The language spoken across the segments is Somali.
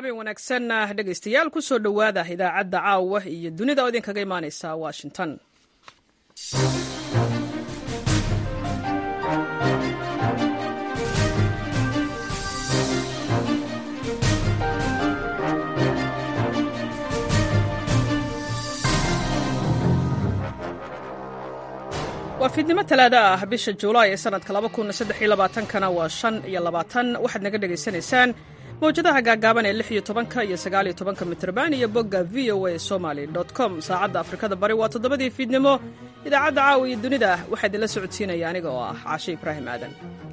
habeen wanaagsan dhegaystayaal ku soo dhowaada idaacadda caawa iyo dunida oo idinkaga imaaneysa washington waa fiidnimo talaada ah bisha juulaay ee sanadka kana waa shan iyo labaatan waxaad naga dhegaysanaysaan mawjadaha gaagaaban ee lix iyo tobanka iyo sagaal iyo tobanka mitrban iyo bogga v o a somaly com saacadda afrikada bari waa toddobadii fiidnimo idaacadda caawa iyo dunida waxaa idinla socodsiinaya aniga oo ah caashe ibraahim aadan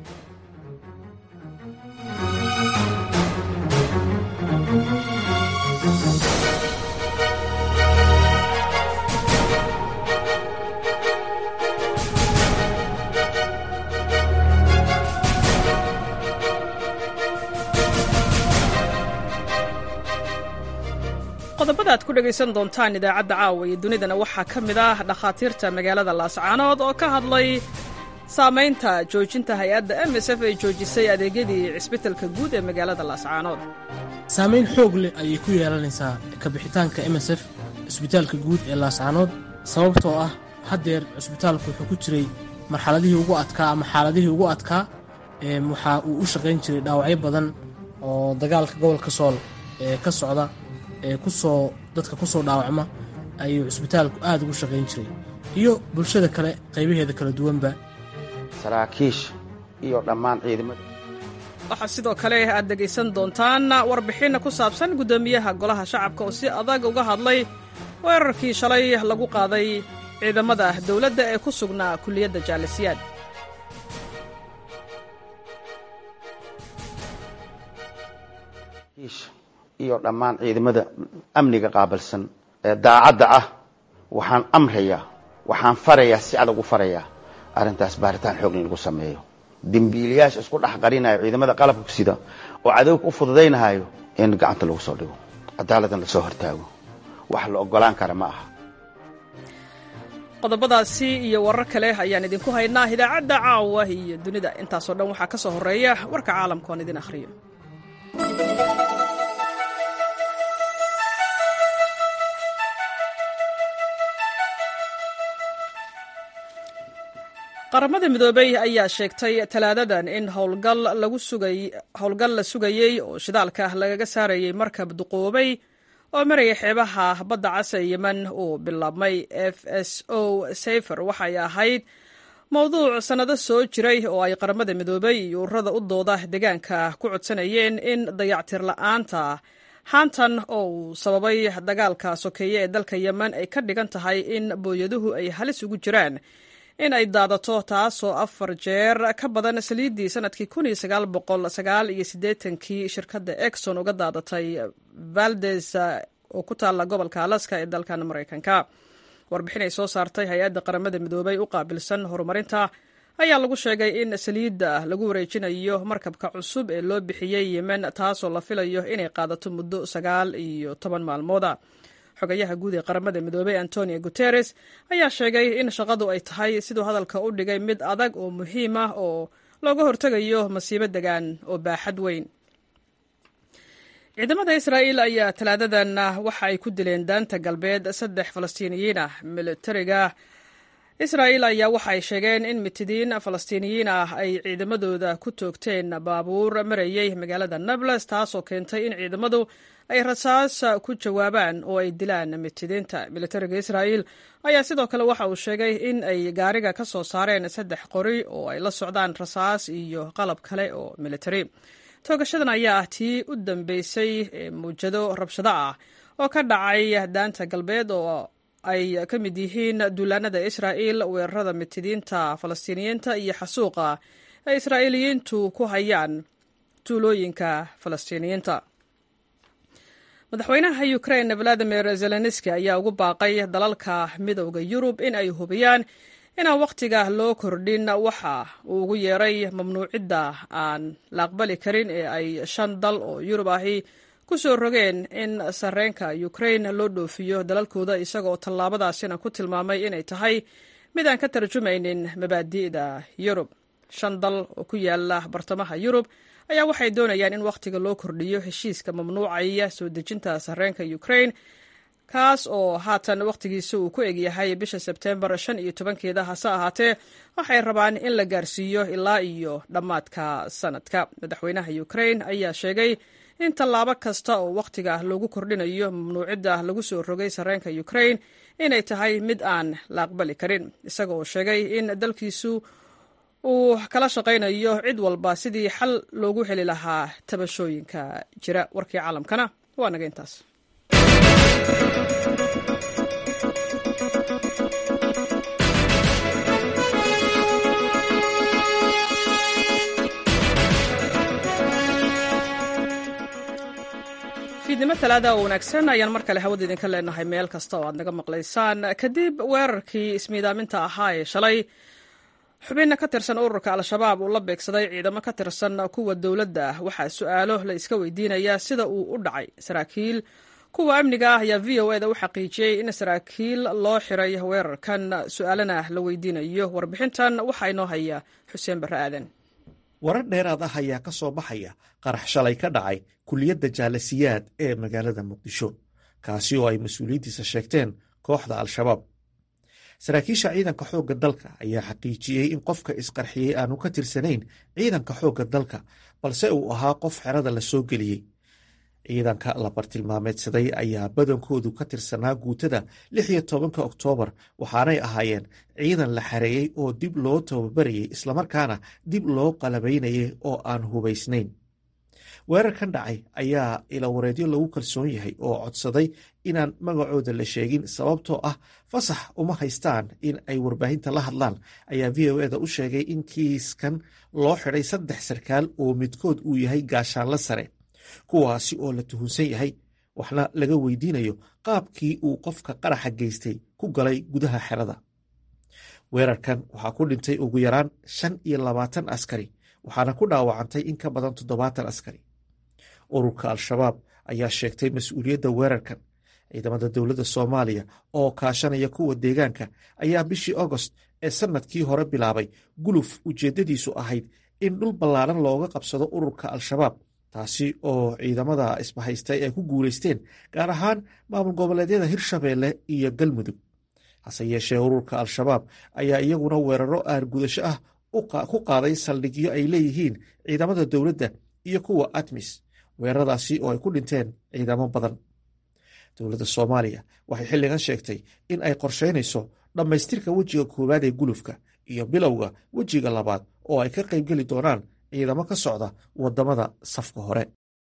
qodobada aad ku dhegaysan doontaan idaacadda caawa iyo dunidana waxaa ka mid ah dhakhaatiirta magaalada laascaanood oo ka hadlay saamaynta joojinta hay-adda m s f ay joojisay adeegyadii cisbitalka guud ee magaalada laascaanood saamayn xoog leh ayay ku yeelanaysaa kabixitaanka m s f cisbitaalka guud ee laascaanood sababtoo ah haddeer cisbitaalku wuxuu ku jiray marxaladihii ugu adkaa ama xaaladihii ugu adkaa waxa uu u shaqayn jiray dhaawacyo badan oo dagaalka gobolka sool ee ka socda ee kusoo dadka ku soo dhaawacma ayuu cisbitaalku aad ugu shaqayn jiray iyo bulshada kale qaybaheeda kala duwanba saraakiisha iyo dhammaan ciidamada waxaa sidoo kale aad dhegaysan doontaan warbixin ku saabsan guddoomiyaha golaha shacabka oo si adag uga hadlay weerarkii shalay lagu qaaday ciidamada dowladda ee ku sugnaa kulliyadda jaalisiyaad iyo dhammaan ciidamada amniga qaabilsan ee daacadda ah waxaan amrayaa waxaan farayaa si adag u farayaa arrintaas baaritaan xoog in lagu sameeyo dembiilayaasha isku dhex qarinayo ciidamada qalabka sida oo cadowga u fududaynahayo in gacanta lagu soo dhigo cadaaladdan lasoo hortaago wax la ogolaan kara ma aha qodobadaasi iyo warar kale ayaan idinku haynaa idaacadda caawa iyo dunida intaasoo dhan waxaa ka soo horreeya warka caalamka oon idin akhriyo qaramada midoobey ayaa sheegtay talaadadan in howlgal la sugayey oo shidaalka lagaga saarayay markab duqoobay oo maraya xeebaha badda casa ee yemen uu bilaabmay f s o safer waxay ahayd mowduuc sannado soo jiray oo ay qaramada midoobey iyo ururada u dooda deegaanka ku codsanayeen in dayactir la'aanta haantan oo uu sababay dagaalka sokeeye ee dalka yemen ay ka dhigan tahay in booyaduhu ay halis ugu jiraan in ay daadato taasoo afar jeer ka badan saliiddii sanadkii kii shirkadda exon uga daadatay valdes oo ku taalla gobolka alaska ee dalkan maraykanka warbixin ay soo saartay hay-adda qaramada midoobey u qaabilsan horumarinta ayaa lagu sheegay in saliidda lagu wareejinayo markabka cusub ee loo bixiyey yemen taasoo la filayo inay qaadato muddo sagaal iyo toban maalmooda xogayaha guud ee qaramada midoobey antonio guteres ayaa sheegay in shaqadu ay tahay siduu hadalka u dhigay mid adag oo muhiim ah oo looga hortegayo masiibo degaan oo baaxad weyn ciidamada israa'iil ayaa talaadadan waxa ay ku dileen daanta galbeed saddex falastiiniyiin ah militariga israa'iil ayaa waxa ay sheegeen in mitidiin falastiiniyiin ah ay ciidamadooda ku toogteen baabuur marayey magaalada nables taasoo keentay in ciidamadu ay rasaas ku jawaabaan oo ay dilaan mitidiinta militariga israa'iil ayaa sidoo kale waxa uu sheegay in ay gaariga ka soo saareen saddex qori oo ay la socdaan rasaas iyo qalab kale oo militari toogashadan ayaa ah tii u dambeysay ee muwjado rabshado ah oo ka dhacay daanta galbeed oo ay ka mid yihiin duulaanada israa'iil weerarada mitidiinta falastiiniyiinta iyo xasuuqa ay israa'iiliyiintu ku hayaan tuulooyinka falastiiniyiinta madaxweynaha ukrain valadimir zelenski ayaa ugu baaqay dalalka midowda yurub in ay hubiyaan inaan wakhtiga loo kordhin waxa uu ugu yeeray mamnuucidda aan la aqbali karin ee ay shan dal oo yurub ahi ku soo rogeen in sarreenka ukrain loo dhoofiyo dalalkooda isagoo tallaabadaasina ku tilmaamay inay tahay mid aan ka tarjumaynin mabaadi'da yurub shan dal oo ku yaala bartamaha yurub ayaa waxay doonayaan in wakhtiga loo kordhiyo heshiiska mamnuucaya soo dejinta sarreenka ukrain kaas oo haatan wakhtigiisa uu ku egyahay bisha sebteembar shan iyo tobankeeda hase ahaatee waxay rabaan in la gaarsiiyo ilaa iyo dhammaadka sanadka madaxweynaha ukrain ayaa sheegay in tallaabo kasta oo wakhtiga loogu kordhinayo mamnuucidda lagu soo rogay sarreenka ukrain inay tahay mid aan la aqbali karin isaga oo sheegay in dalkiisu uu kala shaqaynayo cid walba sidii xal loogu heli lahaa tabashooyinka jira warkii caalamkana waa naga intaas fiidnimo talaada oo wanaagsan ayaan mar kale hawada idinka leenahay meel kasta oo aad naga maqlaysaan kadib weerarkii ismiidaaminta ahaa ee shalay xubinna ka tirsan ururka al-shabaab uu la beegsaday ciidamo ka tirsan kuwa dowladda ah waxaa su-aalo la iska weydiinayaa sida uu u dhacay saraakiil kuwa amniga ah ayaa v o eda u xaqiijiyey in saraakiil loo xiray weerarkan su-aalana la weydiinayo warbixintan waxaa inoo haya xuseen barre aadan warar dheeraad ah ayaa ka soo baxaya qarax shalay ka dhacay kuliyadda jaalasiyaad ee magaalada muqdisho kaasi oo ay mas-uuliyaddiisa sheegteen kooxda al-shabaab saraakiisha ciidanka xoogga dalka ayaa xaqiijiyey in qofka isqarxiyey aanu ka tirsanayn ciidanka xoogga dalka balse uu ahaa qof xerada la soo geliyey ciidanka la bartilmaameedsaday ayaa badankoodu ka tirsanaa guutada lix iyo tobanka oktoobar waxaanay ahaayeen ciidan la xareeyey oo dib loo tababarayey islamarkaana dib loo qalabaynayay oo aan hubaysnayn weerarkan dhacay ayaa ilawareedyo lagu kalsoon yahay oo codsaday inaan magacooda la sheegin sababtoo ah fasax uma haystaan in ay warbaahinta la hadlaan ayaa v o eda u sheegay in kiiskan loo xidhay saddex sarkaal oo midkood uu yahay gaashaanla sare kuwaasi oo la tuhunsan yahay waxna laga weydiinayo qaabkii uu qofka qaraxa geystay ku galay gudaha xerada weerarkan waxaa ku dhintay ugu yaraan shan iyo labaatan askari waxaana ku dhaawacantay in ka badan toddobaatan askari ururka al-shabaab ayaa sheegtay mas-uuliyadda weerarkan ciidamada dowladda soomaaliya oo kaashanaya kuwa deegaanka ayaa bishii agost ee sannadkii hore bilaabay guluf ujeeddadiisu ahayd in dhul ballaaran looga qabsado ururka al-shabaab taasi oo ciidamada isbahaystay ay ku guulaysteen gaar ahaan maamul goboleedyada hirshabeelle iyo galmudug hase yeeshee ururka al-shabaab ayaa iyaguna weeraro aargudasho ah ku qaaday saldhigyo ay leeyihiin ciidamada dowladda iyo kuwa atmis weeraradaasi oo ay ku dhinteen ciidamo badan dowladda soomaaliya waxay xilligan sheegtay in ay qorsheynayso dhammaystirka wejiga koowaad ee gulufka iyo bilowga wejiga labaad oo ay ka qaybgeli doonaan ciidamo ka socda wadamada safka hore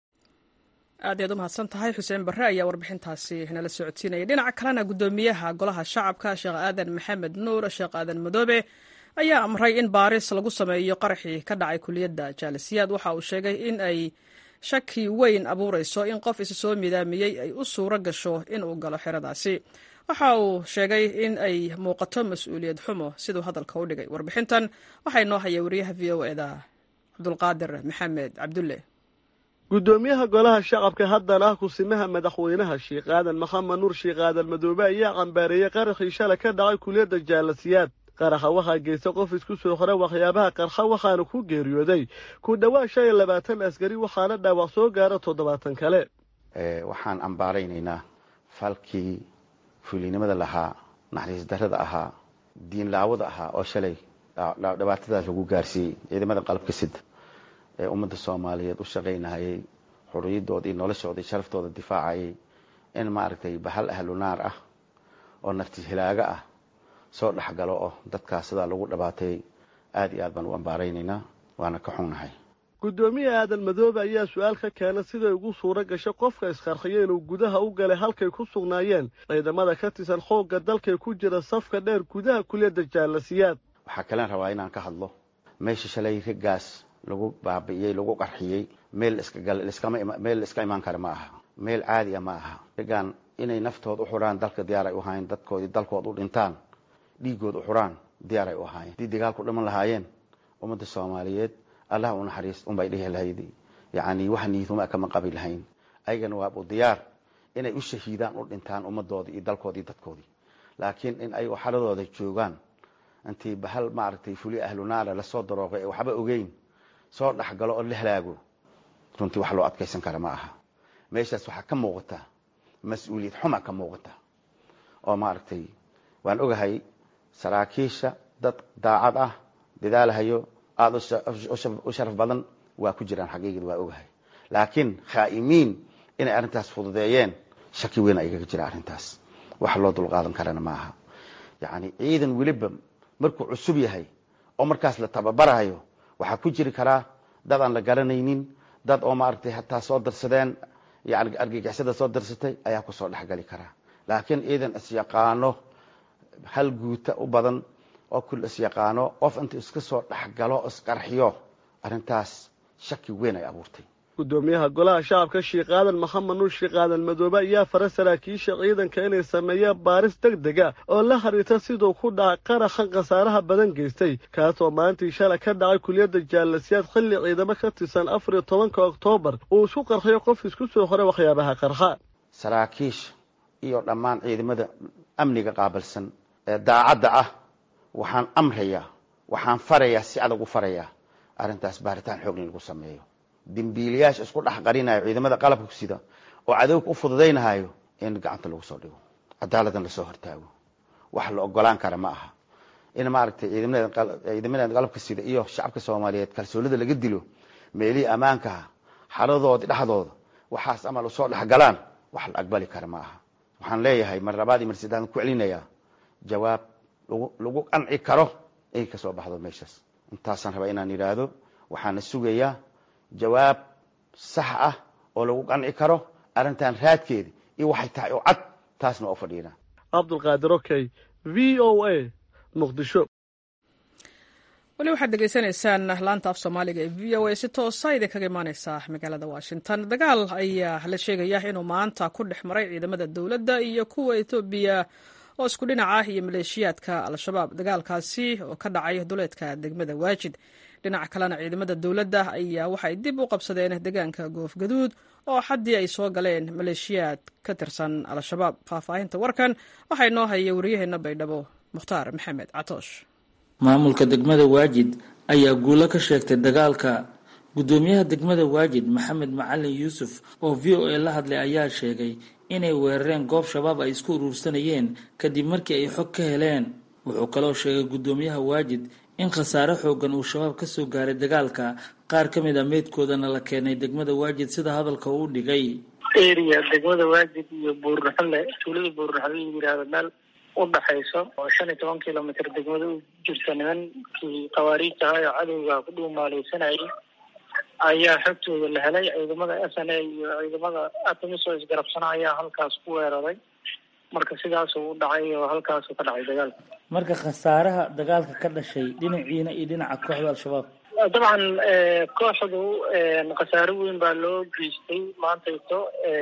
aad ayaad u mahadsan tahay xuseen barre ayaa warbixintaasi nala socodsiinaya dhinaca kalena guddoomiyaha golaha shacabka sheekh aadan maxamed nuur sheekh aadan madoobe ayaa amray in baaris lagu sameeyo qaraxii ka dhacay kuliyadda jaalisiyaad waxa uu sheegay in ay shaki weyn abuurayso in qof isa soo midaamiyey ay u suuro gasho inuu galo xeradaasi waxa uu sheegay in ay muuqato mas-uuliyad xumo siduu hadalka u dhigay warbixintan waxaa inoo haya wariyaha v o eda cabdulqaadir maxamed cabdulle guddoomiyaha golaha shacabka haddana ah kusimaha madaxweynaha sheekh aadan maxamed nuur sheekh aadan madoobe ayaa cambaareeyey qaraxii shalay ka dhacay kuliyadda jaalasiyaad qaraxa waxaa geystay qof isku soo xora waxyaabaha qarxa waxaana ku geeriyooday ku dhowaad shan iyo labaatan askari waxaana dhaawac soo gaara toddobaatan kale waxaan ambaaraynaynaa falkii fuulinimada lahaa naxariis darrada ahaa diin laawada ahaa oo shalay dhibaatadaas lagu gaarsiiyey ciidamada qalabka sida ee ummadda soomaaliyeed u shaqaynahayay xuriyadooda iyo noloshooda iyo sharaftooda difaacayay in maaragtay bahal ahlu naar ah oo nafti hilaaga ah soo dhexgalo oo dadkaas sidaa lagu dhabaatay aada iyo aad baan u ambaaraynaynaa waana ka xunnahay guddoomiye aadan madoobe ayaa su-aal ka keena siday ugu suuro gashay qofka isqarxiyo inuu gudaha u galay halkay ku sugnaayeen ciidamada ka tirsan xoogga dalkay ku jira safka dheer gudaha kuliyadda jaalasiyaad waxaa kalen rabaa inaan ka hadlo meesha shalay rigaas lagu baabi'iyey lagu qarxiyey meel meel la iska imaan kara ma aha meel caadi a ma aha rigaan inay naftood u xuraan dalka diyaar ay u ahaayeen dadkoodii dalkood u dhintaan dhiigood u xuraan diyaar ay u ahaayeen haddii dagaalku dhiman lahaayeen ummadda soomaaliyeed allah u naxariis unbay dhihi lahayd yacni wax niiduma kama qabi lahayn ayagana waabu diyaar inay u shahiidaan u dhintaan ummadoodii iyo dalkoodii dadkoodii laakiin in ay xaladooda joogaan intii bahal maaragtay fuli ahlu naara lasoo darooqay waxba ogeyn soo dhexgalo oo la halaago runtii wax loo adkaysan kara ma aha meeshaas waxaa ka muuqata mas-uuliyad xuma ka muuqata oo maaragtay waan ogahay saraakiisha dad daacad ah dadaalahayo aada u sharaf badan waa ku jiraan xaqiiqad waa ogahay laakiin khaa'imiin inay arrintaas fududeeyeen shaki weyn ayaga jira arrintaas wax loo dulqaadan karana ma aha yacni ciidan weliba markuu cusub yahay oo markaas la tababarayo waxaa ku jiri karaa dad aan la garanaynin dad oo maaragtay hataa soo darsadeen yani argagixisada soo darsatay ayaa kusoo dhexgali karaa laakiin ciidan isyaqaano hal guuta u badan oo kul isyaqaano qof intuu iska soo dhexgalo isqarxiyo arrintaas shaki weyn ay abuurtay gudoomiyaha golaha shacabka sheekh aadan maxamed nuur sheekh aadan madoobe ayaa fara saraakiisha ciidanka inay sameeyaan baaris deg dega oo la xiriirta siduu ku dhacay qaraxan khasaaraha badan geystay kaasoo maalintii shalay ka dhacay kuliyadda jaalasiyaad xilli ciidamo ka tirsan afar iyo tobanka oktoobar uu isku qarxiyo qof isku soo xoray waxyaabaha qarxa saraakiisha iyo dhammaan ciidamada amniga qaabilsan ee daacadda ah waxaan amrayaa waxaan farayaa si adag u farayaa arrintaas baaritaan xoog in lagu sameeyo dembiilayaasha isku dhex qarinayo ciidamada qalabka ku sida oo cadowga u fududaynahayo in gacanta lagu soo dhigo cadaaladan lasoo hortaago wax la ogolaan kara ma aha in maaragtay ciidamada qalabka sida iyo shacabka soomaaliyeed kalsoonida laga dilo meelihii ammaankaha xaladooda dhexdooda waxaas amal usoo dhexgalaan wax la aqbali kara ma aha waxaan leeyahay mar labaad iyo mar saddexaad ku celinayaa jawaab lagu qanci karo inay ka soo baxdo meeshaas intaasaan rabaa inaan yidhaahdo waxaana sugayaa jawaab sax ah oo lagu qanci karo arrintan raadkeeda iyo waxay tahay oo cad taasna oo fadhiina cabdulqaadir okey v o a muqdisho weli waxaad degeysanaysaan laanta af soomaaliga ee v o a si toosa idinkaga imaaneysa magaalada washington dagaal ayaa la sheegaya inuu maanta ku dhex maray ciidamada dowladda iyo kuwa etoobiya oo isku dhinac ah iyo maleeshiyaadka al-shabaab dagaalkaasi oo ka dhacay duleedka degmada waajid dhinaca kalena ciidamada dowladda ayaa waxay dib u qabsadeen deegaanka goofgaduud oo xaddii ay soo galeen maleeshiyaad ka tirsan al-shabaab faahfaahinta warkan waxaa inoo haya waryaheena baydhabo mukhtaar maxamed catoosh maamulka degmada waajid ayaa guulo ka sheegtay dagaalka guddoomiyaha degmada waajid maxamed macalin yuusuf oo v o a la hadlay ayaa sheegay inay weerareen goob shabaab ay isku uruursanayeen kadib markii ay xog ka heleen wuxuu kaloo sheegay guddoomiyaha waajid in khasaare xoogan uu shabaab ka soo gaaray dagaalka qaar ka mid a meydkoodana la keenay degmada waajid sida hadalka uu dhigay area degmada waajid iyo buurnaxale tuulada buurnaxale la yidhaahdo meel u dhaxayso oo shan iyo toban kilomitr degmada u jirta nimankii khawaariijta ahaa oo cadowga ku dhuumaaleysanayay ayaa xogtooda la helay ciidamada s n a iyo ciidamada atamis oo isgarabsana ayaa halkaas ku weeraray marka sidaasuu u dhacay oo halkaasuu ka dhacay dagaalka marka khasaaraha dagaalka ka dhashay dhinaciina iyo dhinaca kooxda al-shabaab dabcan kooxdu khasaare weyn baa loo geystay maantayto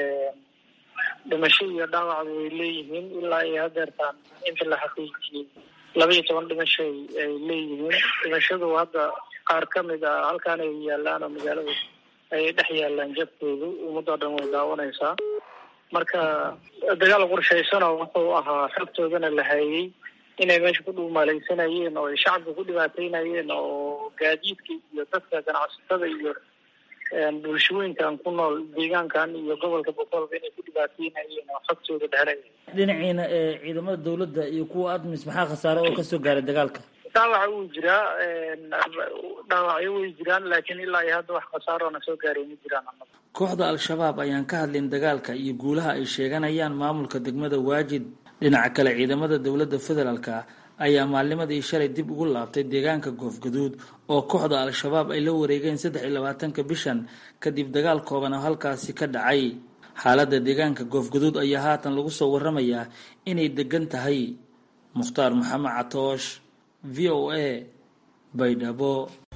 dhimasho iyo dhaawacba way leeyihiin ilaa iyo hadeertaan inta la xaqiijiyey laba iyo toban dhimasho ay leeyihiin dhimashadu hadda qaar ka mid a halkaan ay yaalaan oo magaalada ayay dhex yaalaan jabkoodu ummadoo dhan way daawanaysaa marka dagaal qorshaysanoo wuxuu ahaa xogtoodana la hayay inay meesha ku dhuumaaleysanayeen oo ay shacabka ku dhibaateynayeen oo gaadiidka iyo dadka ganacsatada iyo bulshooyinkan ku nool deegaankan iyo gobolka boqolba inay ku dhibaateynayeen oo xogtooda dhehelaya dhinaciina ee ciidamada dowladda iyo kuwa admis maxaa khasaare oo kasoo gaaray dagaalka dhaawaca wuu jiraa dhaawacyo way jiraan laakiin ilaa iyo hadda wax khasaarona soo gaaray ma jiraan kooxda al-shabaab ayaan ka hadlin dagaalka iyo guulaha ay sheeganayaan maamulka degmada waajid dhinaca kale ciidamada dowladda federaalka ayaa maalnimadii shalay dib ugu laabtay deegaanka goofgaduud oo kooxda al-shabaab ay la wareegeen saddex iyo labaatanka bishan kadib dagaal kooban oo halkaasi ka dhacay xaaladda deegaanka goofgaduud ayaa haatan lagu soo waramayaa inay degan tahay mukhtaar maxamed catoosh v o a baydhabo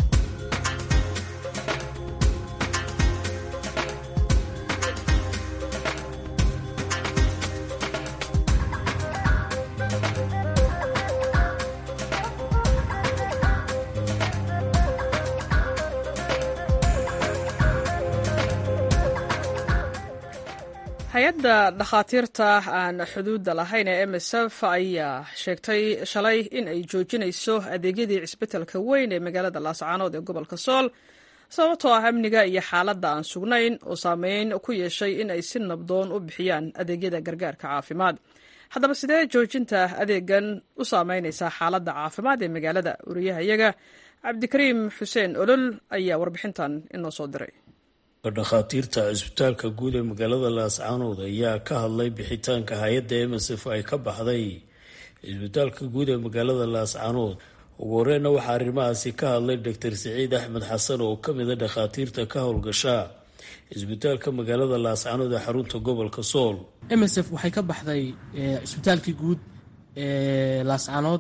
hay-adda dhakhaatiirta aan xuduudda lahayn ee m s f ayaa sheegtay shalay in ay joojinayso adeegyadii cisbitalka weyn ee magaalada laascaanood ee gobolka sool sababtoo ah amniga iyo xaaladda aan sugnayn oo saameyn ku yeeshay in ay si nabdoon u bixiyaan adeegyada gargaarka caafimaad haddaba sidee joojinta adeegan u saameynaysaa xaaladda caafimaad ee magaalada wariyahayaga cabdikariim xuseen olol ayaa warbixintan inoo soo diray dhakhaatiirta cisbitaalka guud ee magaalada laascaanood ayaa ka hadlay bixitaanka hay-adda msf ay ka baxday cisbitaalka guud ee magaalada laascaanood ugu horeyna waxaa arrimahaasi ka hadlay doctor siciid axmed xasan oo ka mid a dhakhaatiirta ka howlgasha cisbitaalka magaalada laascaanood ee xarunta gobolka sool msf waxay ka baxday cisbitaalkii guud ee laascaanood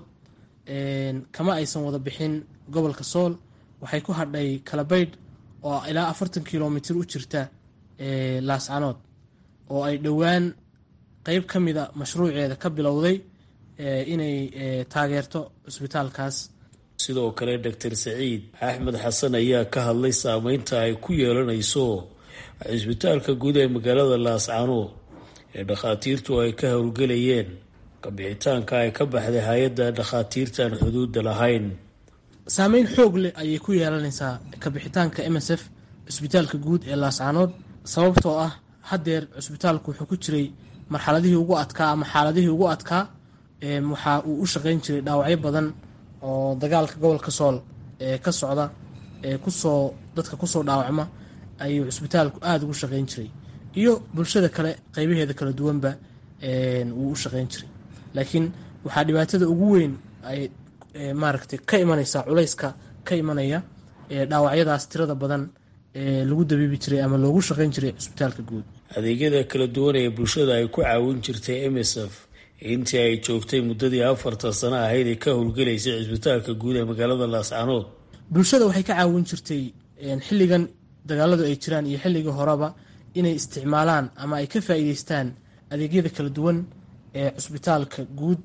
kama aysan wada bixin gobolka sool waxay ku hadhay kalabaydh oo ilaa afartan kilomitr u jirta laascaanood oo ay dhowaan qeyb ka mida mashruuceeda ka bilowday inay taageerto cisbitaalkaas sidoo kale doctor saciid axmed xasan ayaa ka hadlay saameynta ay ku yeelanayso cisbitaalka guud ee magaalada laascaanood ee dhakhaatiirtu ay ka howlgelayeen kabixitaanka ay ka baxday hay-adda dhakhaatiirtaan xuduudda lahayn saameyn xoog leh ayay ku yeelanaysaa kabixitaanka m s f cisbitaalka guud ee laascaanood sababtoo ah haddeer cisbitaalku wuxuu ku jiray marxaladihii ugu adkaa ama xaaladihii ugu adkaa waxa uu u shaqeyn jiray dhaawacyo badan oo dagaalka gobolka sool ee ka socda ee kusoo dadka kusoo dhaawacma ayuu cisbitaalku aada ugu shaqeyn jiray iyo bulshada kale qeybaheeda kala duwanba wuu u shaqeyn jiray laakiin waxaa dhibaatada ugu weyn ay maaragtay ka imanaysaa culayska ka imanaya dhaawacyadaas tirada badan ee lagu dabiibi jiray ama loogu shaqeyn jiray cisbitaalka guud adeegyada kala duwan ee bulshada ay ku caawin jirtay m s f intii ay joogtay muddadii afartan sano ahayd ee ka howlgelaysay cisbitaalka guud ee magaalada laascaanood bulshada waxay ka caawin jirtay xilligan dagaaladu ay jiraan iyo xilligii horeba inay isticmaalaan ama ay ka faa'iideystaan adeegyada kala duwan ee cisbitaalka guud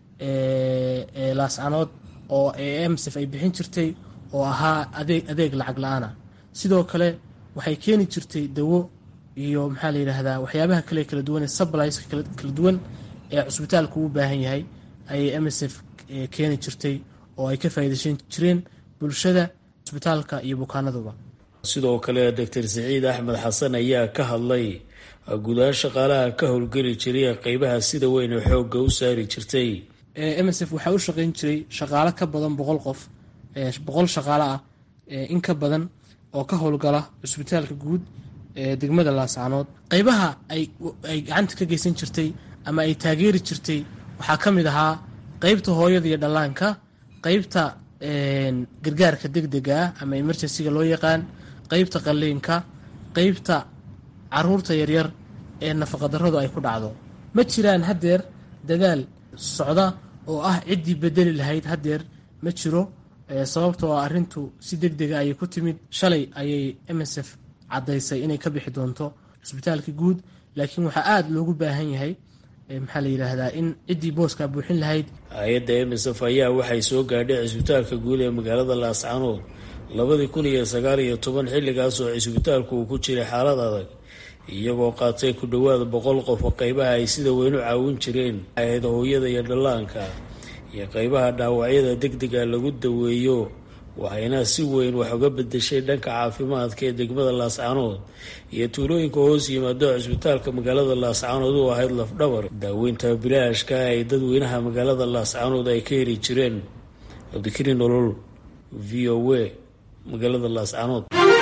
ee laascaanood oo emsf ay bixin jirtay oo ahaa adeeg adeeg lacag la-aana sidoo kale waxay keeni jirtay dawo iyo maxaa la yidhaahdaa waxyaabaha kale kala duwan ee subliska kala duwan ee cusbitaalku u baahan yahay ayay msf keeni jirtay oo ay ka faa'iideysan jireen bulshada cusbitaalka iyo bukaanaduba sidoo kale doctor saciid axmed xasan ayaa ka hadlay gudahaan shaqaalaha ka howlgeli jiray qeybaha sida weyn ee xoogga u saari jirtay msf waxaa u shaqeyn jiray shaqaalo ka badan boqol qof boqol shaqaalo ah in ka badan oo ka howlgala cusbitaalka guud ee degmada laascaanood qeybaha ay gacanta ka geysan jirtay ama ay taageeri jirtay waxaa ka mid ahaa qeybta hooyada iyo dhallaanka qeybta gargaarka degdega ah ama emergencyga loo yaqaan qeybta qalliinka qeybta caruurta yaryar ee nafaqadarradu ay ku dhacdo ma jiraan haddeer dadaal socda oo ah ciddii bedeli lahayd haddeer ma jiro sababtoo ah arrintu si deg dega ayay ku timid shalay ayay msf caddaysay inay ka bixi doonto cisbitaalka guud laakiin waxaa aada loogu baahan yahay maxaa la yidhaahdaa in ciddii booskaa buuxin lahayd hay-adda msf ayaa waxay soo gaadhay cisbitaalka guud ee magaalada laascaanood labadii kun iyo sagaal iyo toban xilligaas oo cisbitaalku uu ku jiray xaalad adag iyagoo qaatay ku dhowaada boqol qof oo qeybaha ay sida weyn u caawin jireen ahayd hooyada iyo dhallaanka iyo qeybaha dhaawacyada degdega lagu daweeyo waxayna si weyn wax uga bedeshay dhanka caafimaadka ee degmada laascaanood iyo tuulooyinka hoos yimaado cisbitaalka magaalada laascaanood u ahayd lafdhabar daaweynta bilaashka ay dadweynaha magaalada laascaanood ay ka heli jireen cabdikariin nolol v o a magaalada laascaanood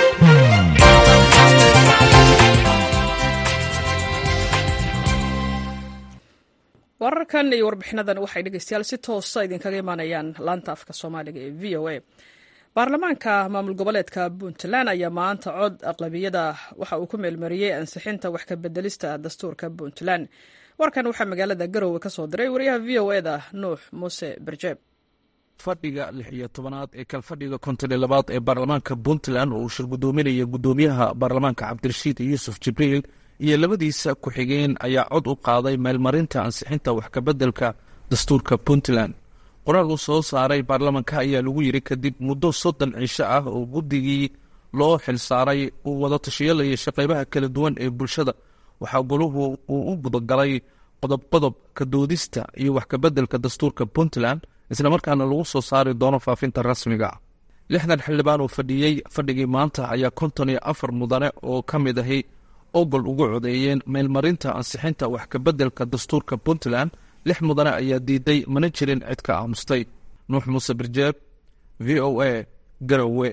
wararkan iyo warbixinadan waxay dhegeystayaal si toosa idinkaga imaanayaan laanta afka soomaaliga ee v o a baarlamaanka maamul goboleedka puntland ayaa maanta cod aqlabiyada waxa uu ku meelmariyey ansixinta wax ka bedelista dastuurka puntland warkan waxaa magaalada garowe ka soo diray wariyaha v o eda nuux muuse berjeeb fadhiga lix iyo tobanaad ee kalfadhiga konton iyo labaad ee baarlamaanka puntland oo uu shir guddoominaya guddoomiyaha baarlamaanka cabdirashiid yuusuf jibriil iyo labadiisa ku-xigeen ayaa cod u qaaday meelmarinta ansixinta wax kabeddelka dastuurka puntland qoraal uu soo saaray baarlamanka ayaa lagu yiri kadib muddo soddon cisho ah oo guddigii loo xilsaaray uu wada tashiyalayay shaqeybaha kala duwan ee bulshada waxaa goluhu uu u gudagalay qodob qodob ka doodista iyo wax kabeddelka dastuurka puntland islamarkaana lagu soo saari doono faafinta rasmiga lixdan xildhibaan oo fadhiyey fadhigii maanta ayaa konton iyo afar mudane oo ka mid ahi ogol ugu codeeyeen meelmarinta ansixinta wax kabeddelka dastuurka puntland lix mudane ayaa diiday mana jirin cid ka aamustay nuux muuse birjeeb v o a garowe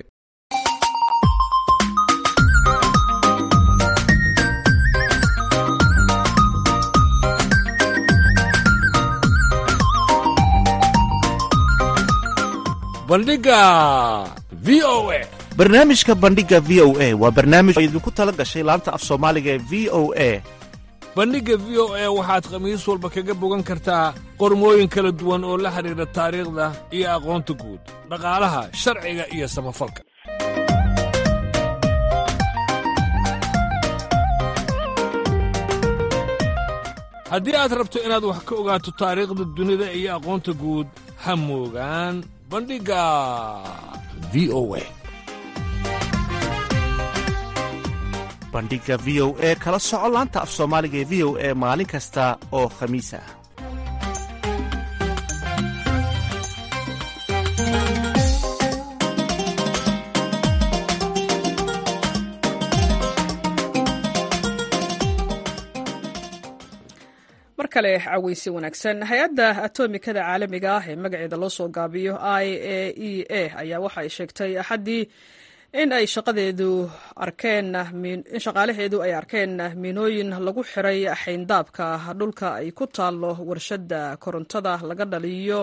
bandhiga v o a barnaamijka bandhiga v o a waa barnaamij oo idinku tala gashay laanta af soomaaliga ee v o a bandhigga v o a waxaad khamiis walba kaga bogan kartaa qormooyin kala duwan oo la xidhiidha taariikhda iyo aqoonta guud dhaqaalaha sharciga iyo samafalka haddii aad rabto inaad wax ka ogaato taariikhda dunida iyo aqoonta guud ha moogaan bandhigga v o a bandhiga v o e kala soco laanta af soomaaliga ee v o e maalin kasta oo khamiis ah mar kale caweysi wanaagsan hay-adda atomikada caalamiga ah ee magaceeda loo soo gaabiyo i a e a ayaa waxa ay sheegtay axaddii in ay shaqadeedu arkeen in shaqaalaheedu ay arkeen miinooyin lagu xiray xayndaabka dhulka ay ku taalo warshadda korontada laga dhaliyo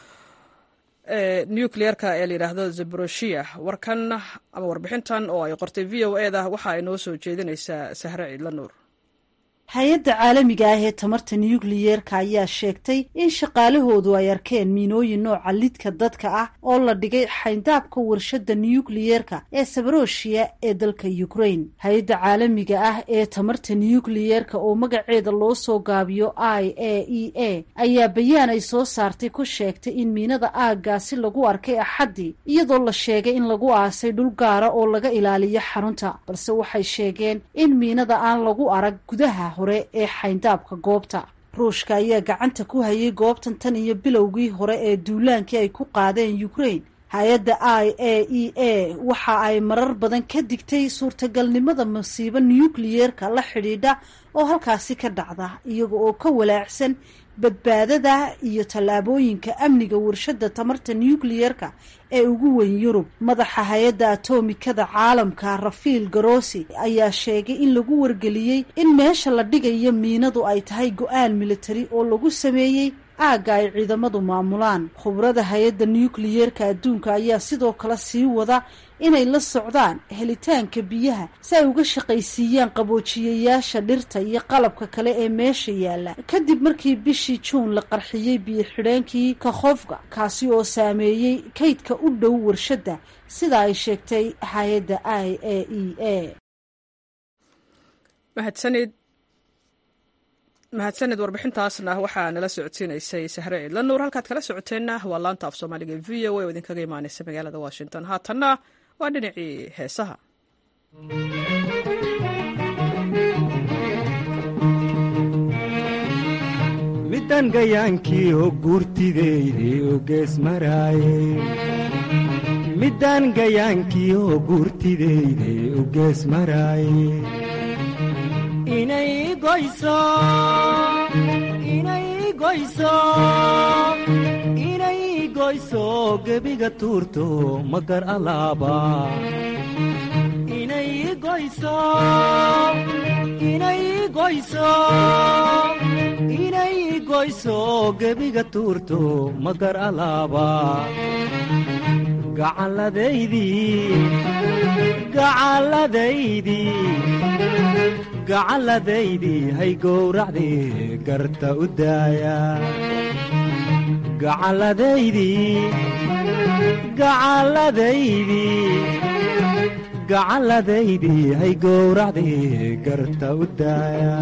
nucleerka ee layidhaahdo zaboroshiya warkan ama warbixintan oo ay qortay v o eda waxa ay noo soo jeedinaysaa sahre ciidla nuur hay-adda caalamiga ah ee tamarta nukliyeerka ayaa sheegtay in shaqaalahoodu ay arkeen miinooyin nooca lidka dadka ah oo la dhigay xayndaabka warshadda nukliyeerka ee sabaroshiya ee dalka ukraine hay-adda caalamiga ah ee tamarta nukliyeerka oo magaceeda loo soo gaabiyo i a e a ayaa bayaan ay soo saartay ku sheegtay in miinada aaggaasi lagu arkay axaddii iyadoo la sheegay in lagu aasay dhul gaara oo laga ilaaliyo xarunta balse waxay sheegeen in miinada aan lagu arag gudaha hore ee xayndaabka goobta ruushka ayaa gacanta ku hayay goobtan tan iyo bilowgii hore ee duulaankii ay ku qaadeen ukraine hay-adda i a e a waxa ay marar badan ka digtay suurtagalnimada masiibo nukliyeerka la xidhiidha oo halkaasi ka dhacda iyaga oo ka walaacsan badbaadada iyo tallaabooyinka amniga warshadda tamarta nukliyeerka ee ugu weyn yurub madaxa hay-adda atomikada caalamka rafiil garosi ayaa sheegay in lagu wargeliyey in meesha la dhigayo miinadu ay tahay go-aan militari oo lagu sameeyey aagga ay ciidamadu maamulaan khubrada hay-adda nukliyeerka adduunka ayaa sidoo kale sii wada inay la socdaan helitaanka biyaha si ay uga shaqaysiiyaan qaboojiyayaasha dhirta iyo qalabka kale ee meesha yaalla kadib markii bishii juun la qarxiyey biyo xidheenkii kakhofka kaasi oo saameeyey kaydka u dhow warshadda sida ay sheegtay hay-adda i a e a mahadsanid mahadsanid warbixintaasna waxaa nala socodsiinaysay sahre ciidla nuur halkaad kala socoteenna waa laanta af soomaaliga v o a oo idinkaga imaaneysa magaalada washington haatanna waa dhinacii heesaha midan gayaankii oo guurtideydii u gees maraaye middaan gayaankii oo guurtideydii u gees maraaye inay goyso inay goyso inay goyso gebiga tuurto magar alaaba inay goyso inay goyso inay goyso gebiga tuurto magar alaaba gacalladaydii gacalladaydii gacalladaydii hay gowracdii garta u daaya gacalladaydii gacalladaydii gacalladaydii hay gowracdii garta u daaya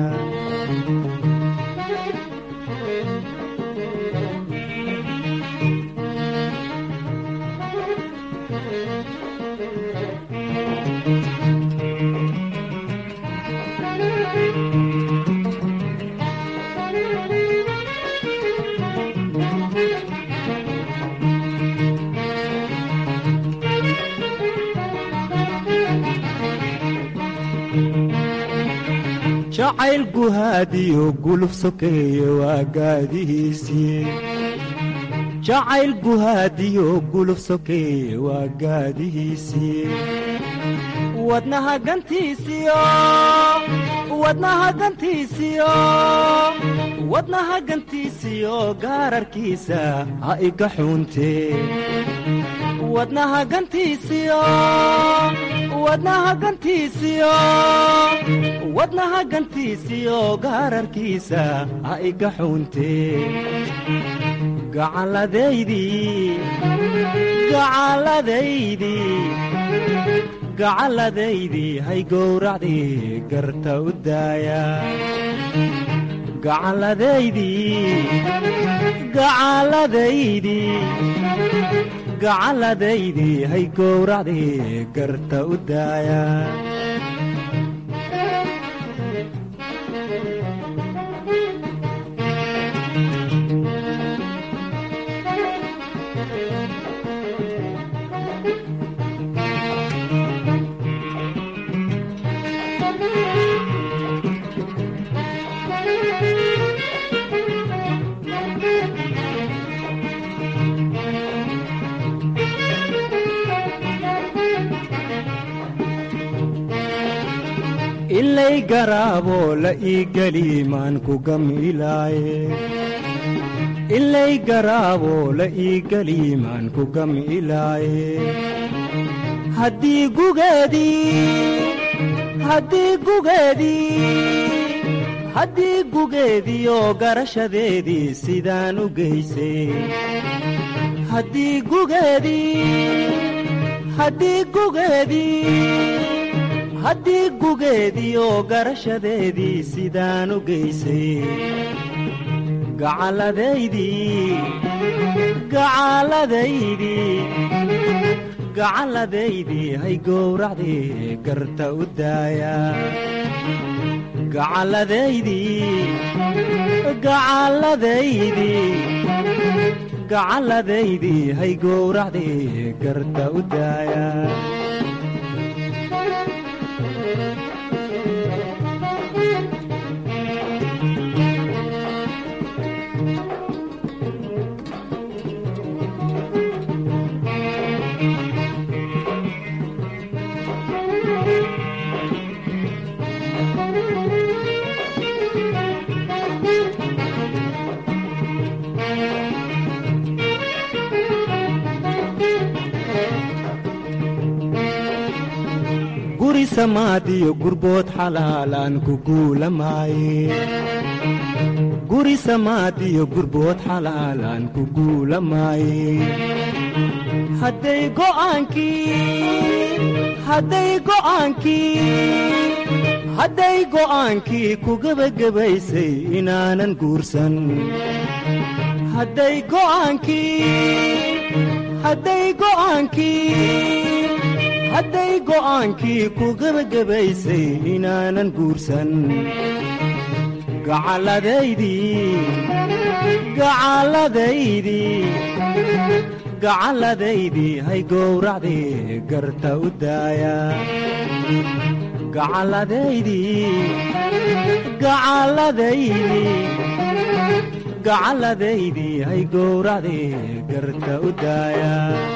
jacayl guhaadiyo guluf sokeeye waa gaadihiisii jacayl guhaadiyo guluf sokeeye waa gaadihiisii wadnaha gantiisiyo wadnaha gantiisiyo wadnaha gantiisiyo gaararkiisa ha iga xuuntee wadnaha gantiisiyo wadnaha gantiisiyo wadnaha gantiisiyo gaararkiisa ha iga xuuntee gacalladaydii gacalladaydii gacalladaydii hay gowracdii garta u daaya gacalladaydii gacalladaydii gacalladaydii hay gowracdii garta u daaya ilay garaaboo la ii geli maan ku gamilaaye ilay garaaboo la ii geli maan ku gamilaaye haddii gugeedii haddii gugeedii haddii gugeediioo garashadeedii sidaan u geysay haddii gugeedii haddii gugeedii haddii gugeediioo garashadeedii sidaan u geysay gacalladaydii gacalladaydii gacalladaydii hay gowracdii garta u daaya gacalladaydii gacalladaydii gacalladaydii hay gowracdii garta u daaya guri samaadiyo gurbood xalaalaan ku guulamaaye guri samaadiyo gurbood xalaalaan ku guulamaaye hadday go'aankii hadday go'aankii hadday go'aankii ku gebagabaysay inaanan guursan hadday go'aankii hadday go'aankii hadday go'aankii ku gebagabaysay inaanan guursan gacalladaydii gacalladaydii gacalladaydii hay gowracdii garta u daaya gacalladaydii gacalladaydii gacalladaydii hay gowracdii garta u daaya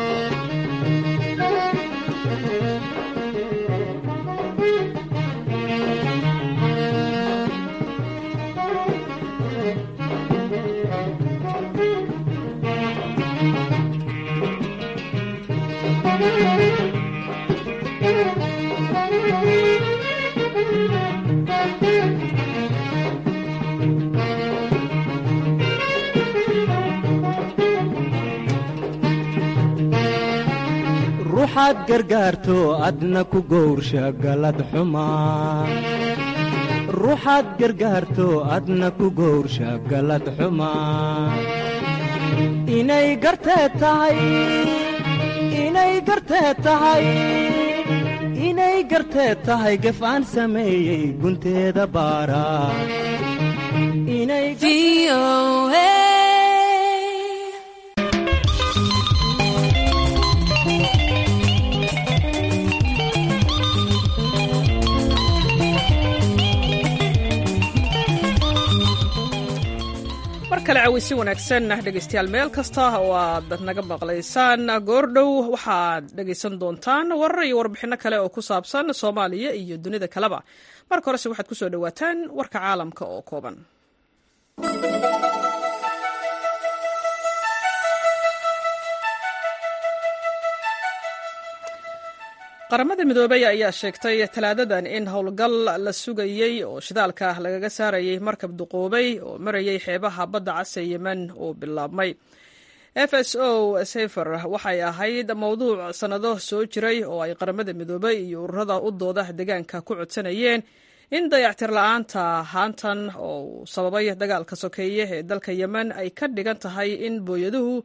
ruuxaad gargaarto adna ku gowrsha galad xumaa ruuxaad gargaarto adna ku gowrsha galad xumaa inay garteed tahay inay garteed tahay inay garteed tahay gef aan sameeyey gunteeda baara inay mar kale caweysi wanaagsan dhegaystayaal meel kasta oo aad naga maqlaysaan goordhow waxaad dhegaysan doontaan warar iyo warbixinno kale oo ku saabsan soomaaliya iyo dunida kaleba marka horese waxaad ku soo dhowaataan warka caalamka oo kooban qaramada midoobey ayaa sheegtay talaadadan in howlgal la sugayey oo shidaalka lagaga saarayay markab duqoobay oo marayay xeebaha badda case yemen uu bilaabmay f s o sefer waxay ahayd mowduuc sannado soo jiray oo ay qaramada midoobey iyo ururada u dooda deegaanka ku codsanayeen in dayactir la-aanta haantan oo uu sababay dagaalka sokeeye ee dalka yemen ay ka dhigan tahay in booyaduhu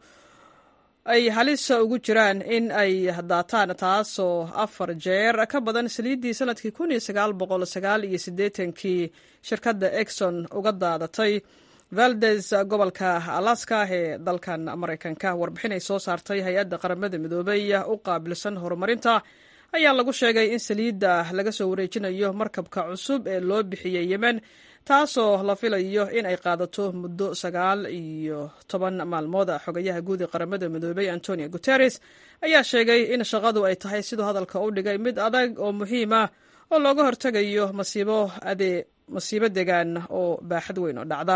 ay halis ugu jiraan in ay daataan taasoo afar jeer ka badan saliiddii sanadkii kun iyo sagaal boqol sagaal iyo siddeetankii shirkadda exon uga daadatay valdes gobolka alaska ee dalkan maraykanka warbixin ay soo saartay hay-adda qaramada midoobey u qaabilsan horumarinta ayaa lagu sheegay in saliidda laga soo wareejinayo markabka cusub ee loo bixiyey yemen taasoo la filayo in ay qaadato muddo sagaal iyo toban maalmood xogayaha guud ee qaramada midoobey antonio guteres ayaa sheegay in shaqadu ay tahay siduu hadalka u dhigay mid adag oo muhiim ah oo looga hortegayo masiibo adee masiibo degaan oo baaxad weyn oo dhacda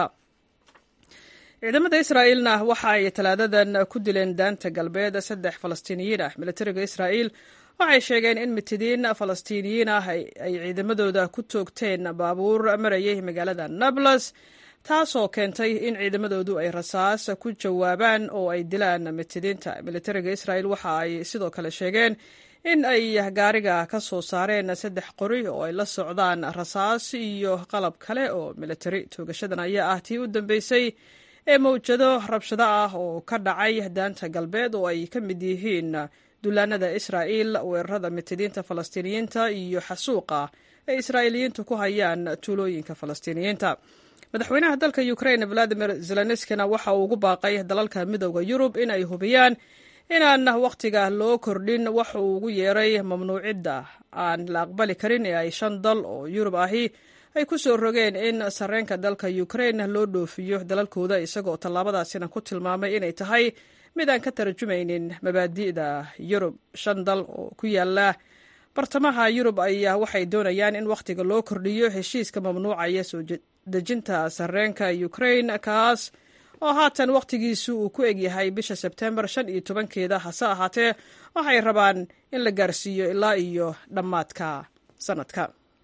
ciidamada israa'iilna waxa ay talaadadan ku dileen daanta galbeed saddex falastiiniyiin ah militariga israa'iil waxay sheegeen in mitidiin falastiiniyiin ah ay ciidamadooda ku toogteen baabuur marayay magaalada nablus taasoo keentay in ciidamadoodu ay rasaas ku jawaabaan oo ay dilaan mitidiinta militariga israa'iil waxa ay sidoo kale sheegeen in ay gaariga ka soo saareen saddex qori oo ay la socdaan rasaas iyo qalab kale oo militari toogashadan ayaa ah tii u dambeysay ee mawjado rabshado ah oo ka dhacay daanta galbeed oo ay ka mid yihiin duulaanada israa'iil weerarada mitidiinta falastiiniyiinta iyo xasuuqa ay israa'iiliyiintu ku hayaan tuulooyinka falastiiniyiinta madaxweynaha dalka ukraine valadimir zelenskina waxa uu ugu baaqay dalalka midooda yurub in ay hubiyaan inaan wakhtiga loo kordhin wax uu ugu yeeray mamnuucidda aan la aqbali karin ee ay shan dal oo yurub ahi ay ku soo rogeen in sarreenka dalka ukraine loo dhoofiyo dalalkooda isagoo tallaabadaasina ku tilmaamay inay tahay mid aan ka tarjumaynin mabaadi'da yurub shan dal oo ku yaala bartamaha yurub ayaa waxay doonayaan in wakhtiga loo kordhiyo heshiiska mamnuucaya soo dejinta sarreenka ukraine kaas oo haatan wakhtigiisu uu ku egyahay bisha sebtembar shan iyo tobankeeda hase ahaatee waxay rabaan in la gaarsiiyo ilaa iyo dhammaadka sanadka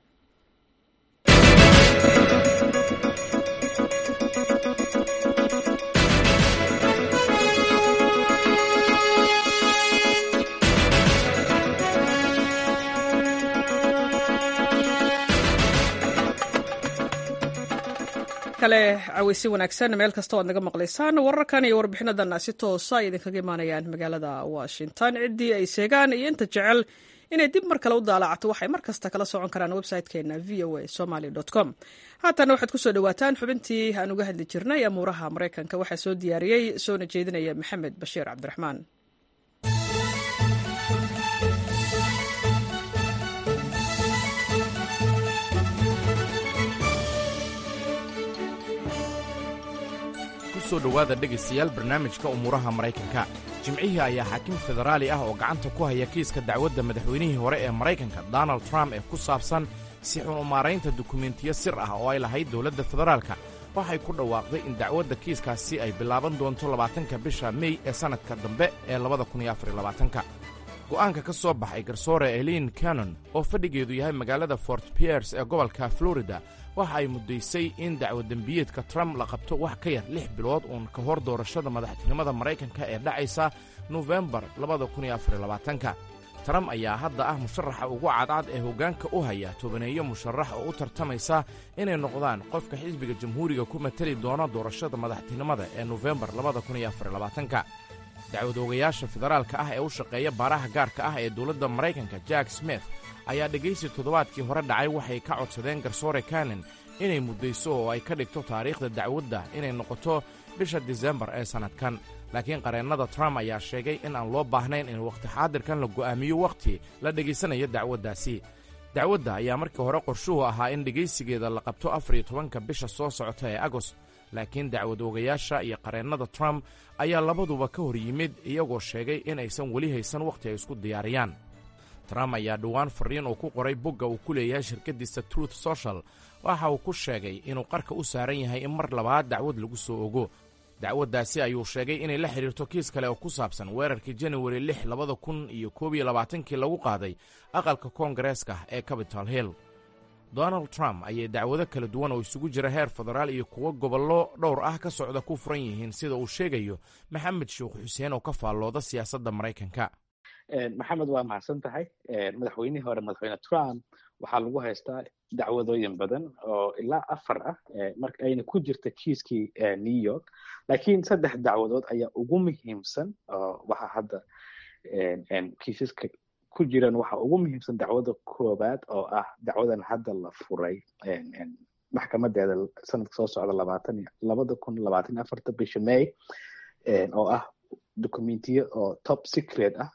kale caweysi wanaagsan meel kasta oad naga maqlaysaan wararkan iyo warbixinadan si toosa ay idinkaga imaanayaan magaalada washington ciddii ay seegaan iyo inta jecel inay dib mar kale u daalacato waxay mar kasta kala socon karaan website-keena v o a somaly com haatana waxaad kusoo dhawaataan xubintii aan uga hadli jirnay amuuraha maraykanka waxaa soo diyaariyey soona jeedinaya maxamed bashiir cabdiraxmaan kusoo dhowaada dhegaystayaal barnaamijka umuuraha maraykanka jimcihii ayaa xaakim federaali ah oo gacanta ku haya kiiska dacwadda madaxweynihii hore ee maraykanka donald trump ee ku saabsan si xun u maaraynta dukumentiyo sir ah oo ay lahayd dowladda federaalka waxay ku dhawaaqday in dacwadda kiiskaasi ay bilaaban doonto labaatanka bisha mey ee sannadka dambe ee labada kun iyo afar iyo labaatanka go'aanka ka soo baxay garsoore elin cannon oo fadhigeedu yahay magaalada fort piers ee gobolka florida waxa ay muddaysay in dacwadembiyeedka trump la qabto wax ka yar lix bilood uun ka hor doorashada madaxtinimada maraykanka ee dhacaysa nofembar labadakunyoafarlabaatanka trump ayaa hadda ah musharaxa ugu cadcad ee hoggaanka u haya tobaneeyo musharax oo u tartamaysa inay noqdaan qofka xisbiga jamhuuriga ku mateli doona doorashada madaxtinimada ee nofembar labadakunyoafarlabaatanka dacwadoogayaasha federaalka ah ee u shaqeeya baaraha gaarka ah ee dowladda maraykanka jack smith ayaa dhegaysi toddobaadkii hore dhacay waxay ka codsadeen garsoore kanen inay muddayso oo ay ka dhigto taariikhda dacwadda inay noqoto bisha disembar ee sannadkan laakiin qareennada trump ayaa sheegay in aan loo baahnayn in wakhti xaadirkan la go'aamiyo wakhti la dhegaysanayo dacwaddaasi dacwadda ayaa markii hore qorshuhu ahaa in dhegaysigeeda la qabto afar iyo tobanka bisha soo socota ee agost laakiin dacwad oogayaasha iyo qareennada trump ayaa labaduba ka hor yimid iyagoo sheegay in aysan weli haysan wakhti ay isku diyaariyaan trump ayaa dhowaan farriin uu ku qoray bogga uu ku leeyahay shirkaddiisa truth social waxa uu ku sheegay inuu qarka u saaran yahay in mar labaad dacwad lagu soo ogo dacwaddaasi ayuu sheegay inay la xidhiirto kiis kale oo ku saabsan weerarkii januari lix labada kun iyo koob iyo labaatankii lagu qaaday aqalka koongareeska ee capitol hill donald trump ayay dacwado kala duwan oo isugu jira heer federaal iyo kuwo gobollo dhowr ah ka socda ku furan yihiin sida uu sheegayo maxamed sheekh xuseen oo ka faallooda siyaasadda maraykanka maxamed waa mahadsan tahay madaxweynihii hore madaxweyne trump waxaa lagu haystaa dacwadooyin badan oo ilaa afar ah marka ayna ku jirta kiiskii new york laakiin saddex dacwadood ayaa ugu muhiimsan oo waxa hadda kiisaska ku jiran waxa ugu muhiimsan dacwada koobaad oo ah dacwadan hadda la furay maxkamadeeda sanadka soo socda labaatan labada kun labaatan iyo afarta bisha may oo ah documentiyo oo top secret ah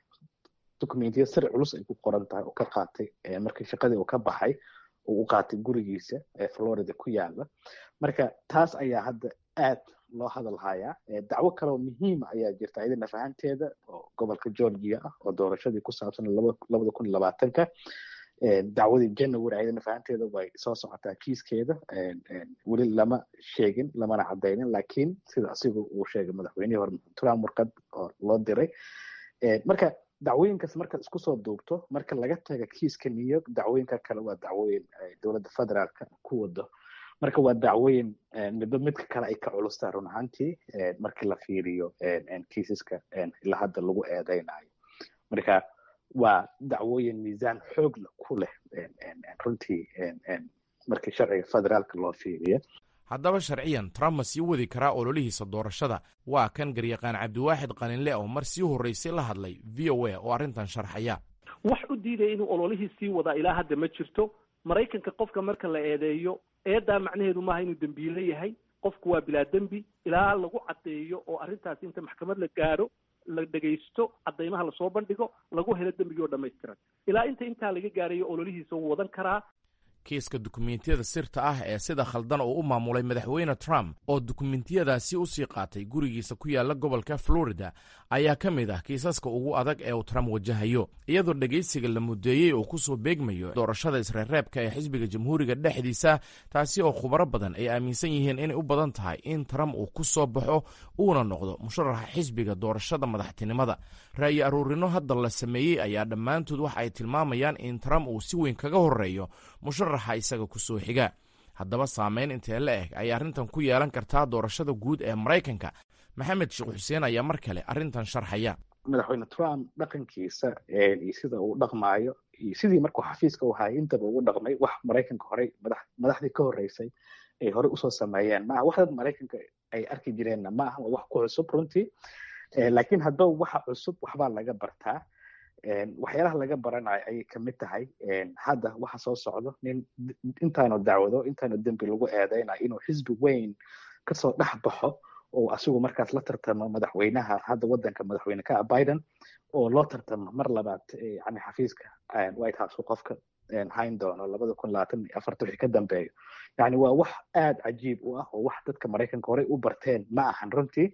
documentiyo sir culus ay ku qoran tahay oo ka qaatay markii shaqadii uu ka baxay uu u qaatay gurigiisa ee florida ku yaala marka taas ayaa hadda aad loo hadal hayaa dacwo kaleoo muhiima ayaa jirta ayadana fahanteeda oo gobolka georgia ah oo doorashadii ku saabsan labada kun labaatanka dacwadii january ayadana fahanteeda way soo socotaa kiiskeeda weli lama sheegin lamana cadaynin laakiin sida asigu uu sheegay madaxweynihii hore trump warqad oo loo diray marka dacwooyinkaas markaad isku soo duubto marka laga taga kiiska new york dacwooyinka kale waa dacwooyin dowladda federaalka ku wado marka waa dacwooyin midba midka kale ay ka culustaa run ahaantii markii la fiiriyo kiisaska ilaa hadda lagu eedeynayo marka waa dacwooyin miisaan xoog ku leh runtii markii sharciga federaalka loo fiiriyo haddaba sharciyan trump ma sii wadi karaa ololihiisa doorashada waa kan garyaqaan cabdiwaaxid qalinle oo mar sii horraysay la hadlay v o a oo arrintan sharxaya wax u diidaya inuu ololihii sii wadaa ilaa hadda ma jirto maraykanka qofka marka la eedeeyo eedaa macnaheedu maaha inuu dembiile yahay qofku waa bilaa dembi ilaa lagu caddeeyo oo arrintaasi inta maxkamad la gaaro la dhegaysto caddaymaha lasoo bandhigo lagu helo dembigii oo dhammaystiran ilaa inta intaa laga gaarayo ololihiisa wuu wadan karaa kiiska dukumentiyada sirta ah ee sida khaldan uu u maamulay madaxweyne trump oo dukumentiyadaasi u sii qaatay gurigiisa ku yaala gobolka florida ayaa ka mid ah kiisaska ugu adag ee uu trump wajahayo iyadoo dhegaysiga la mudeeyey uu ku soo beegmayo doorashada isreerreebka ee xisbiga jamhuuriga dhexdiisa taasi oo khubaro badan ay aaminsan yihiin inay u badan tahay in trump uu ku soo baxo uuna noqdo musharaxa xisbiga doorashada madaxtinimada ra'yi aruurino hadda la sameeyey ayaa dhammaantood waxa ay tilmaamayaan in trump uu si weyn kaga horeeyo musharaxa isaga ku soo xiga haddaba saameyn intee la eg ayay arrintan ku yeelan kartaa doorashada guud ee maraykanka maxamed sheekh xuseen ayaa mar kale arrintan sharxaya madaxweyne trump dhaqankiisa iyo sida uu dhaqmaayo iyo sidii markuu xafiiska u hayay intaba ugu dhaqmay wax maraykanka horey madaxdii ka horreysay ay horey usoo sameeyeen maaha wax dad maraykanka ay arki jireenna ma aha waa wax ku cusub runtii laakiin haddaba waxa cusub waxbaa laga bartaa waxyaalaha laga baranayo ayay kamid tahay hadda waxa soo socdo nin intaanu dacwado intaanu dembi lagu eedeynayo inuu xisbi weyn kasoo dhex baxo oo asigu markaas la tartamo madaxweynaha hadda wadanka madaxweyne ka ah biden oo loo tartamo mar labaad yani xafiiska white house qofka hayn doono labada kun labaatan iyo afarta wixii ka dambeeyo yani waa wax aad cajiib u ah oo wax dadka maraykanka horey u barteen ma ahan runtii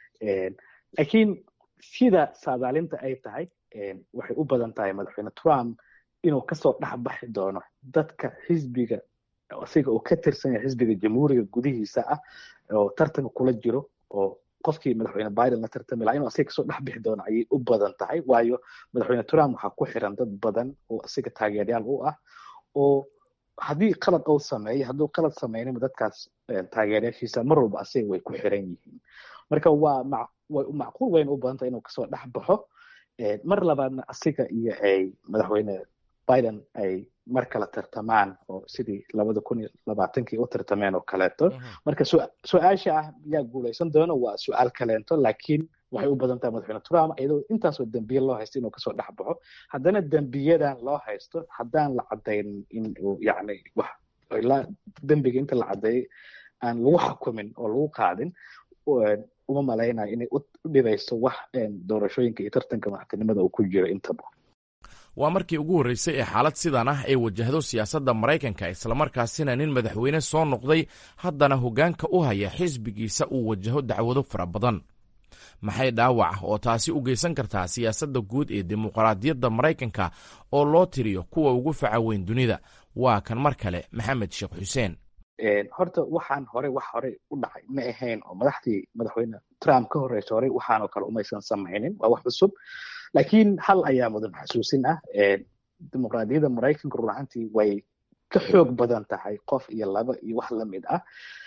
laakiin sida saadaalinta ay tahay waxay u badan tahay madaxweyne trump inuu kasoo dhex baxi doono dadka xisbiga asiga oo ka tirsan yahay xisbiga jamhuuriga gudihiisa ah oo tartanka kula jiro oo qofkii madaxweyne biden la tartami laha inuu asiga kasoo dhex bixi doono ayay u badan tahay waayo madaxweyne trump waxaa ku xiran dad badan oo asiga taageeryaal u ah oo haddii qalad uu sameeyo hadduu qalad sameynima dadkaas taageeryaashiisa mar walba asiga way ku xiran yihiin marka waa way macquul wayna u badan tahay inuu kasoo dhex baxo mar labaadna asiga iyo ay madaxweyne biden ay mar kala tartamaan oo sidii labada kun iyo labaatankii u tartameen oo kaleeto marka su-aasha ah yaa guulaysan doono waa su-aal kaleento laakiin waxay u badan tahay madaxweyne trump iyadoo intaasoo dembiye loo haysto inuu kasoo dhex baxo haddana dembiyadan loo haysto haddaan la cadaynin in uu yacni wax ilaa dembiga inta la cadeeyay aan lagu xukumin oo lagu qaadin uma malaynayo inay u dhibayso wax doorashooyinka iyo tartanka madaxtinimada uu ku jiro intaba waa markii ugu horreysay ee xaalad sidan ah ay wajahdo siyaasadda maraykanka islamarkaasina nin madaxweyne soo noqday haddana hoggaanka u haya xisbigiisa uu wajaho dacwado fara badan maxay dhaawac oo taasi u geysan kartaa siyaasadda guud ee dimuqraadiyadda maraykanka oo loo tiriyo kuwa ugu faca weyn dunida waa kan mar kale maxamed sheekh xuseen horta waxaan hore wax hore u dhacay ma ahayn oo madaxdii madaxweyne trump ka horeysa hore waxaanoo kale umaysan samaynin waa wax cusub laakiin hal ayaa mudan xasuusin ah dimuqraadiyadda maraykanka run ahaantii way ka xoog badan tahay qof iyo laba iyo wax lamid ah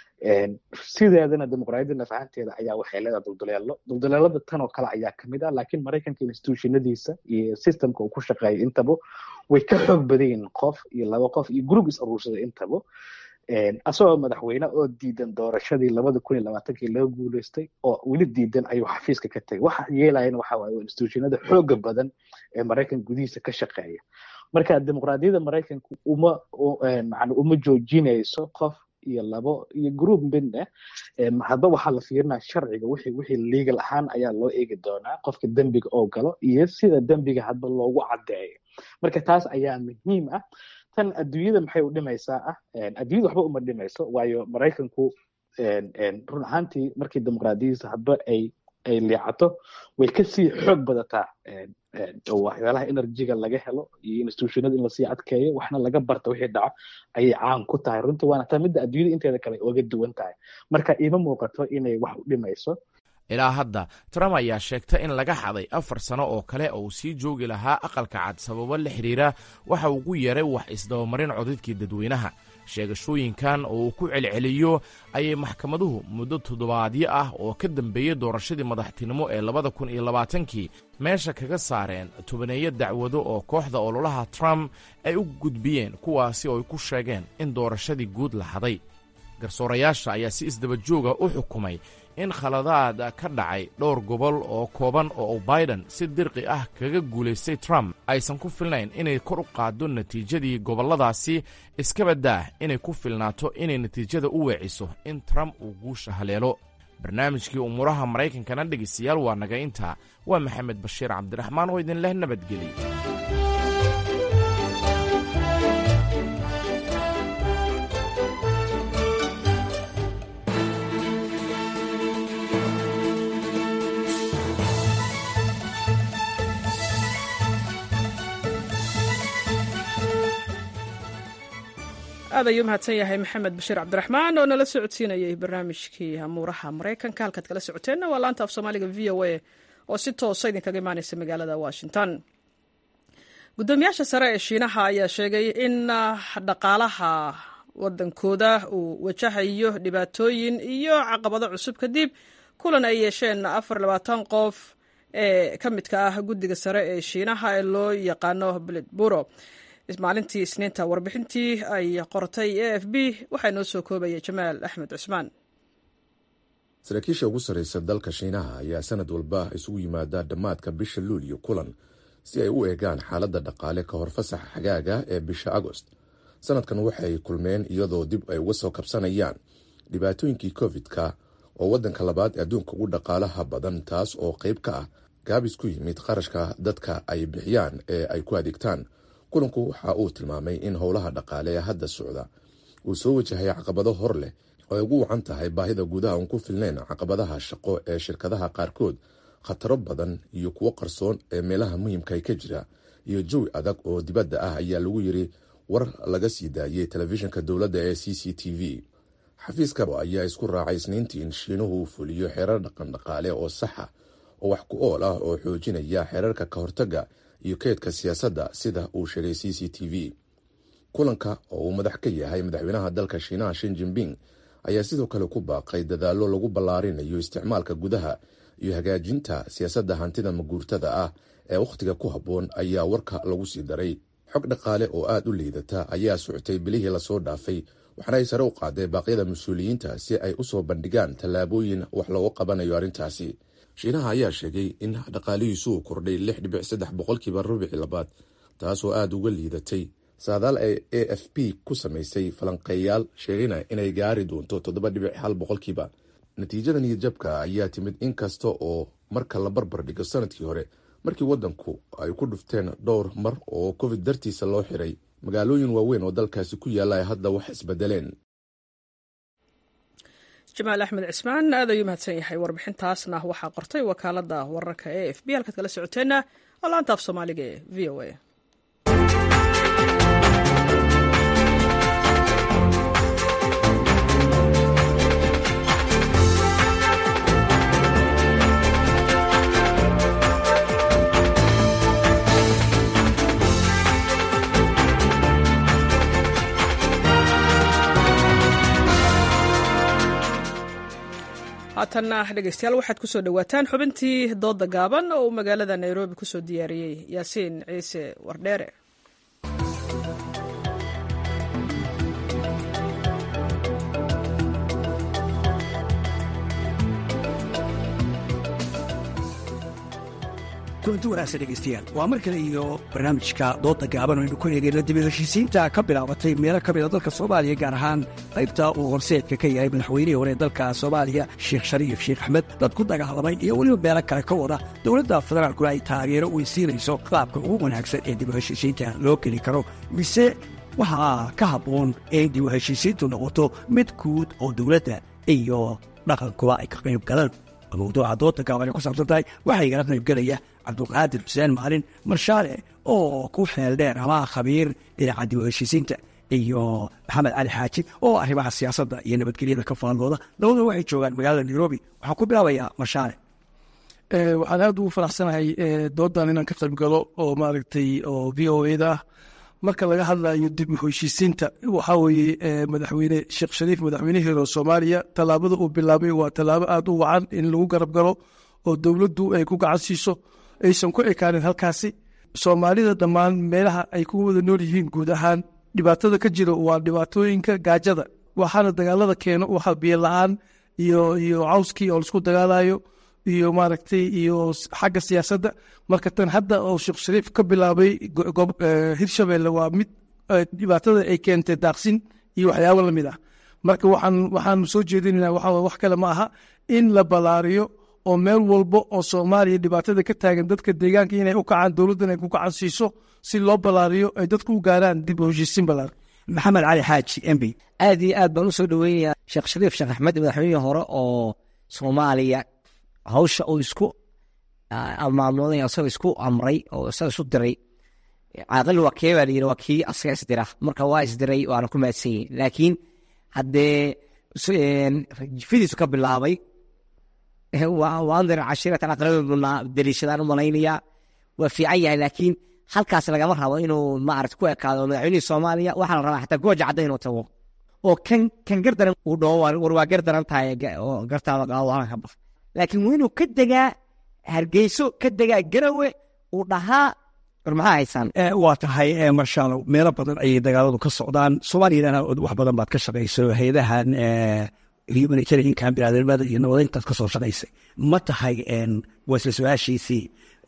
sideedana dimuqraadiyadda naf ahaanteeda ayaa waxay leedahay dulduleelo dulduleelada tan oo kale ayaa kamid ah laakiin maraykanka institutionadiisa iyo systemka uu ku shaqeeya intaba way ka xoog badan yihiin qof iyo laba qof iyo group is aruursada intaba asagoo madaxweyne oo diidan doorashadii labada kun iyo labaatankii laga guuleystay oo weli diidan ayuu xafiiska ka tegay waxa yeelayan waxa waaye institutionada xooga badan ee maraykan gudihiisa ka shaqeeya marka dimuqraadiyadda maraykanka uma macna uma joojinayso qof iyo labo iyo group midna hadba waxaa la fiirinaa sharciga wixii wixii legal ahaan ayaa loo eegi doonaa qofka dembiga oo galo iyo sida dembiga hadba loogu caddeeyo marka taas ayaa muhiim ah tan adduunyada maxay u dhimaysaa ah adduunyada waxba uma dhimayso waayo maraykanku run ahaantii markii dimuqraadiyadiisa hadba ay ay liicato way kasii xoog badataa waxyaalaha enerjiga laga helo iyo institutionada in lasii adkeeyo waxna laga barta wixii dhaco ayay caan ku tahay runtii waana taa midda adduunyada inteeda kale oga duwan tahay marka ima muuqato inay wax u dhimayso ilaa hadda trump ayaa sheegta in laga xaday afar sano oo kale oo uu sii joogi lahaa aqalka cad sababo la xidhiira waxa ugu yeeray wax isdabamarin codadkii dadweynaha sheegashooyinkan oo uu ku celceliyo ayay maxkamaduhu muddo toddobaadyo ah oo ka dambeeyey doorashadii madaxtinimo ee labada kun iyo labaatankii meesha kaga saareen tobaneeyo dacwado oo kooxda ololaha trump ay u gudbiyeen kuwaasi oo ay ku sheegeen in doorashadii guud la haday garsoorayaasha ayaa si isdaba jooga u xukumay in khaladaad ka dhacay dhowr gobol oo kooban oo biden si dirqi ah kaga guulaystay trump aysan ku filnayn inay kor u qaaddo natiijadii gobolladaasi iskaba daah inay ku filnaato inay natiijada u weeciso in trump uu guusha haleelo barnaamijkii umuuraha maraykankana dhegaystayaal waa naga intaa waa maxamed bashiir cabdiraxmaan oo idin leh nabadgeliy aad ayuu mahadsan yahay maxamed bashiir cabdiraxmaan oo nala socodsiinayay barnaamijkii amuuraha maraykanka halkaad kala socoteenna waa laanta af soomaaliga v o a oo si toosa idinkaga imaaneysa magaalada washington guddoomiyaasha sare ee shiinaha ayaa sheegay in dhaqaalaha wadankooda uu wajahayo dhibaatooyin iyo caqabado cusub kadib kulan ay yeesheen afar labaatan qof ee ka midka ah guddiga sare ee shiinaha ee loo yaqaano blitburo maalintii isniinta warbixintii ay qortay a f b waxaa noo soo koobaya jamaal axmed cusmaan saraakiisha ugu sarreysa dalka shiinaha ayaa sanad walba isugu yimaada dhammaadka bisha luuliyo kulan si ay u eegaan xaaladda dhaqaale ka hor fasaxa xagaaga ee bisha agost sanadkan waxay kulmeen iyadoo dib ay uga soo kabsanayaan dhibaatooyinkii covid-ka oo waddanka labaad ee adduunka ugu dhaqaalaha badan taas oo qayb ka ah gaabis ku yimid qarashka dadka ay bixiyaan ee ay ku adeegtaan kulanku waxa uu tilmaamay in howlaha dhaqaale ee hadda socda uu soo wajahay caqabado hor leh oo ay ugu wacan tahay baahida gudaha uun ku filnayn caqabadaha shaqo ee shirkadaha qaarkood khataro badan iyo kuwo qarsoon ee meelaha muhiimka ka jira iyo jawi adag oo dibadda ah ayaa lagu yiri war laga sii daayey telefishinka dowladda ee c c t v xafiiska ayaa isku raacay isniintii in shiinuhu uu fuliyo xeerar dhaqan dhaqaale oo saxa oo wax ku ool ah oo xoojinaya xeerarka ka hortagga iyo keydka siyaasadda sida uu sheegay c c t v kulanka oo uu madax ka yahay madaxweynaha dalka shiinaha shin jinping ayaa sidoo kale ku baaqay dadaallo lagu ballaarinayo isticmaalka gudaha iyo hagaajinta siyaasadda hantida maguurtada ah ee wakhtiga ku habboon ayaa warka lagu sii daray xog dhaqaale oo aada u liidata ayaa socotay bilihii lasoo dhaafay waxaana ay sare u qaaday baaqyada mas-uuliyiinta si ay usoo bandhigaan tallaabooyin wax looga qabanayo arrintaasi shiinaha ayaa sheegay in dhaqaalihiisu uu kordhay lix dhibic saddex boqolkiiba rubici labaad taasoo aada uga liidatay saadaal ay a f p ku samaysay falanqeeyaal sheegayna inay gaari doonto toddoba dhibic hal boqolkiiba natiijada niyadjabka ayaa timid in kasta oo marka la barbar dhigo sanadkii hore markii waddanku ay ku dhufteen dhowr mar oo covid dartiisa loo xiray magaalooyin waaweyn oo dalkaasi ku yaalla ay hadda wax isbedeleen jamaal axmed cismaan aad ayuu mahadsan yahay warbixintaasna waxaa qortay wakaalada wararka e f b halkaad kala socoteenna oo laanta af soomaaliga ee v o a haatanna dhegeystayaal waxaad kusoo dhowaataan xubintii dooda gaaban oo uu magaalada nairobi kusoo diyaariyey yaasiin ciise wardheere kulanti wanaagsan dhegeystayaal waa mar kale iyo barnaamijka dooda gaaban aynu ku eegayno dib heshiisiinta ka bilaabatay meelo ka mida dalka soomaaliya gaar ahaan qaybta uu horseedka ka yahay madaxweynihii hore dalka soomaaliya sheekh shariif sheekh axmed dad ku dagaalamay iyo weliba meelo kale ka wada dowladda federaalkuna ay taageero weysiinayso qaabka ugu wanaagsan ee dib heshiisiinta loo geli karo mise waxaa ka habboon in dib heshiisiintu noqoto mid guud oo dowladda iyo dhaqankuba ay ka qayb galaan mawduuca dooda gaaban ay ku saabsan tahay waxaa igala qaybgelaya cabdulqaadir xuseen maalin marshaale oo ku xeel dheer ama khabiir dhinaca dib u heshiisiinta iyo maxamed cali xaaji oo arrimaha siyaasadda iyo nabadgelyada ka faallooda labadua waxay joogaan magaalada nairobi waxaan ku bilaabayaa marshaale waxaan aad ugu faraxsanahay doodan inaan ka qayb galo oo maaragtay oo v o eda ah marka laga hadlayo dib u heshiisiinta waxaa weeye madaxweyne sheekh shariif madaxweynihii hore soomaaliya tallaabada uu bilaabay waa tallaabo aad u wacan in lagu garab galo oo dowladdu ay ku gacan siiso aysan ku ekaanin halkaasi soomaalida dhammaan meelaha ay ku wada nool yihiin guud ahaan dhibaatada ka jira waa dhibaatooyinka gaajada waxaana dagaalada keeno waxa biyo la-aan iyo iyo cawskii oo laisku dagaalayo iyo maaragtay iyo xagga siyaasadda marka tan hadda oo sheekh shariif ka bilaabay hirshabelle waa mid dhibaatada ay keentay daaqsin iyo waxyaabo lamid ah marka waxaan waxaan soo jeedinayna waxa wax kale ma aha in la balaariyo oo meel walba oo soomaaliya dhibaatada ka taagan dadka deegaanka inay u kacaan dowladdan ay ku gacan siiso si loo balaariyo ay dadku u gaaraan dib u heshiisiin balaar maxamed cali xaaji mb aad iyo aad baan u soo dhoweynayaa sheekh shariif sheekh axmed madaxweynihii hore oo soomaaliya hawsha uu isku maamulay asagoo isku amray oo isaga isu diray caaqil waa kee baa layiri waa kii asaga isdira marka waa isdiray waana ku mahadsan yihin laakiin haddee fidiisu ka bilaabay waandir cashiratan aqrabibuna daliishadaan u malaynayaa waa fiican yahay laakiin halkaas lagama rabo inuu maarata ku ekaado madaxweynihii soomaaliya waxaa la rabaa xataa gooja cadda inuu tago oo kan kan gardaran uu dhaho war waa gardaran tahay oo gartaada qaado ka baf laakiin waa inuu ka degaa hargeyso ka degaa garawe uu dhahaa war maxaa haysaan waa tahay marshaalow meelo badan ayay dagaaladu ka socdaan soomaaliyana wax badan baad ka shaqayso hay-adahan humanitariankan biniadamada iyo nabadeyntaad ka soo shaqaysay ma tahay waa isla su-aashiisii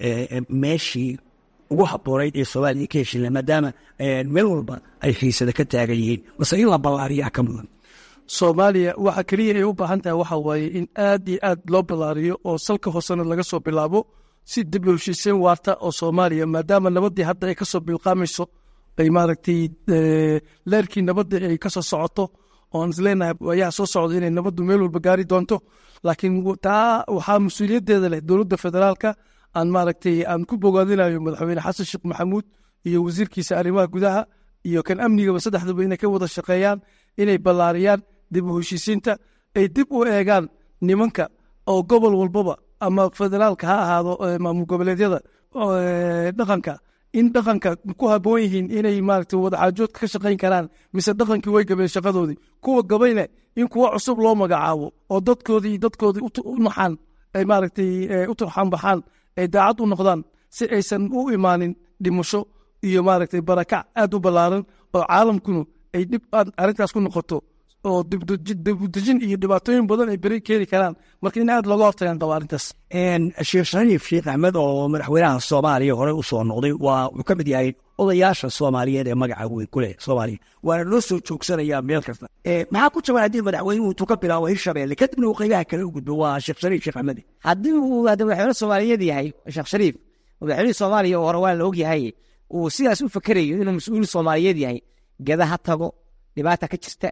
meeshii ugu haboonayd ee soomaaliya ka heshila maadaama meel walba ay xiisada ka taagan yihiin mase in la ballaariyaa ka mudan soomaaliya waxa keliya ay u baahan tahay waxa waaye in aad iyo aad loo ballaariyo oo salka hoosena laga soo bilaabo si dib u heshiiseen waarta oo soomaaliya maadaama nabaddii hadda ay kasoo bilqaamayso ay maaragtay leerkii nabadda ay kasoo socoto oon isleenahay ayaa soo socda inay nabaddu meel walba gaari doonto laakiin taa waxaa mas-uuliyaddeeda leh dowladda federaalka aan maaragtay aan ku bogaadinayo madaxweyne xasan sheekh maxamuud iyo wasiirkiisa arrimaha gudaha iyo kan amnigaba saddexduba inay ka wada shaqeeyaan inay ballaariyaan dib u heshiisiinta ay dib u eegaan nimanka oo gobol walbaba ama federaalka ha ahaado maamul goboleedyada dhaqanka in dhaqanka ku haboon yihiin inay maaragtay wadaxaajoodka ka shaqayn karaan mise dhaqankii way gabeen shaqadoodii kuwa gabayne in kuwa cusub loo magacaabo oo dadkoodii dadkoodii u naxaan ay maaragtay u turxaan baxaan ay daacad u noqdaan si aysan u imaanin dhimasho iyo maaragtay barakac aad u ballaaran oo caalamkuna ay dhib arrintaas ku noqoto oo dibudejin iyo dhibaatooyin badan ay beri keeni karaan marka in aad looga hortagaan qaba arrintaas sheekh shariif sheekh axmed oo madaxweynaha soomaaliya hore u soo noqday waa wuxuu ka mid yahay odayaasha soomaaliyeed ee magaca weyn ku leh soomaaliya waana loo soo joogsanayaa meel kasta maxaa ku jaban haddii madaxweynuhu intuu ka bilaabo hirshabelle kadibna uu qaybaha kale u gudbo waa sheekh shariif sheekh axmed haddii uu madaxweyne soomaaliyeed yahay sheekh shariif madaxweynihii soomaaliya oo hore waa la ogyahay uu sidaas u fakerayo inuu mas-uul soomaaliyeed yahay gada ha tago dhibaata ka jirta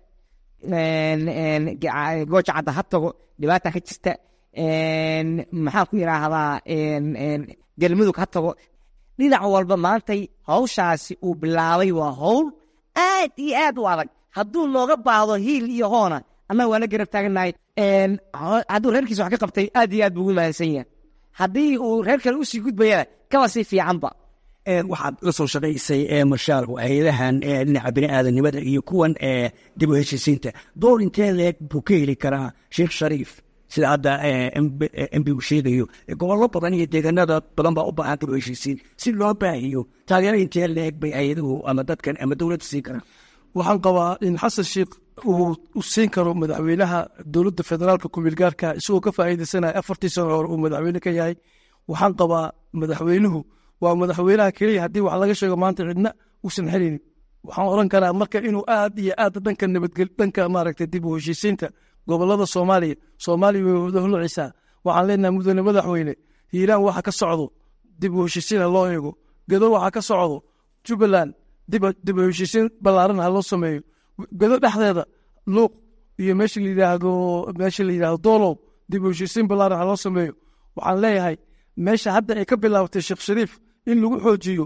gooja cadda ha tago dhibaata ka jirta maxaan ku yidhaahdaa galmudug ha tago dhinac walba maantay hawshaasi uu bilaabay waa hawl aad iyo aad u adag hadduu nooga baahdo hiil iyo hoona annaga waa la garab taaganahay hadduu reerkiisa wax ka qabtay aad iyo aad buu ugu mahadsan yahay haddii uu reer kale usii gudbayana kaba sii fiicanba waxaad la soo shaqaysay marshaal hay-adahan dhinaca bini'aadanimada iyo kuwan dib u heshiisiinta door intee leeg buu ka heli karaa sheekh shariif sida hadda embigu sheegayo gobollo badan iyo deegaanada badan baa u baahan dib u heshiisiin si loo baahiyo taageero intee leeg bay hay-aduhu ama dadkan ama dowladda siin karaan waxaan qabaa in xasan sheikh uu u siin karo madaxweynaha dowladda federaalka kumeelgaarka isagoo ka faa'iidaysanaya afartii sano hore uu madaxweyne ka yahay waxaan qabaa madaxweynuhu waa madaxweynaha keliya haddii wax laga sheego maanta cidna uusan xelinin waxaan oran karaa marka inuu aad iyo aad dhanka nabadgel dhanka maaragtay dib u heshiisiinta gobolada soomaaliya soomaaliya way wada hulcisaa waxaan leenahay mudane madaxweyne hiiraan waxa ka socdo dib u heshiisiin ha loo eego gado waxa ka socdo jubbaland dib u heshiisiin ballaaran ha loo sameeyo gado dhexdeeda luuq iyo meesha la yidhaahdo meesha la yidhaahdo doolow dib u heshiisiin ballaaran ha loo sameeyo waxaan leeyahay meesha hadda ay ka bilaabatay sheekh shariif in lagu xoojiyo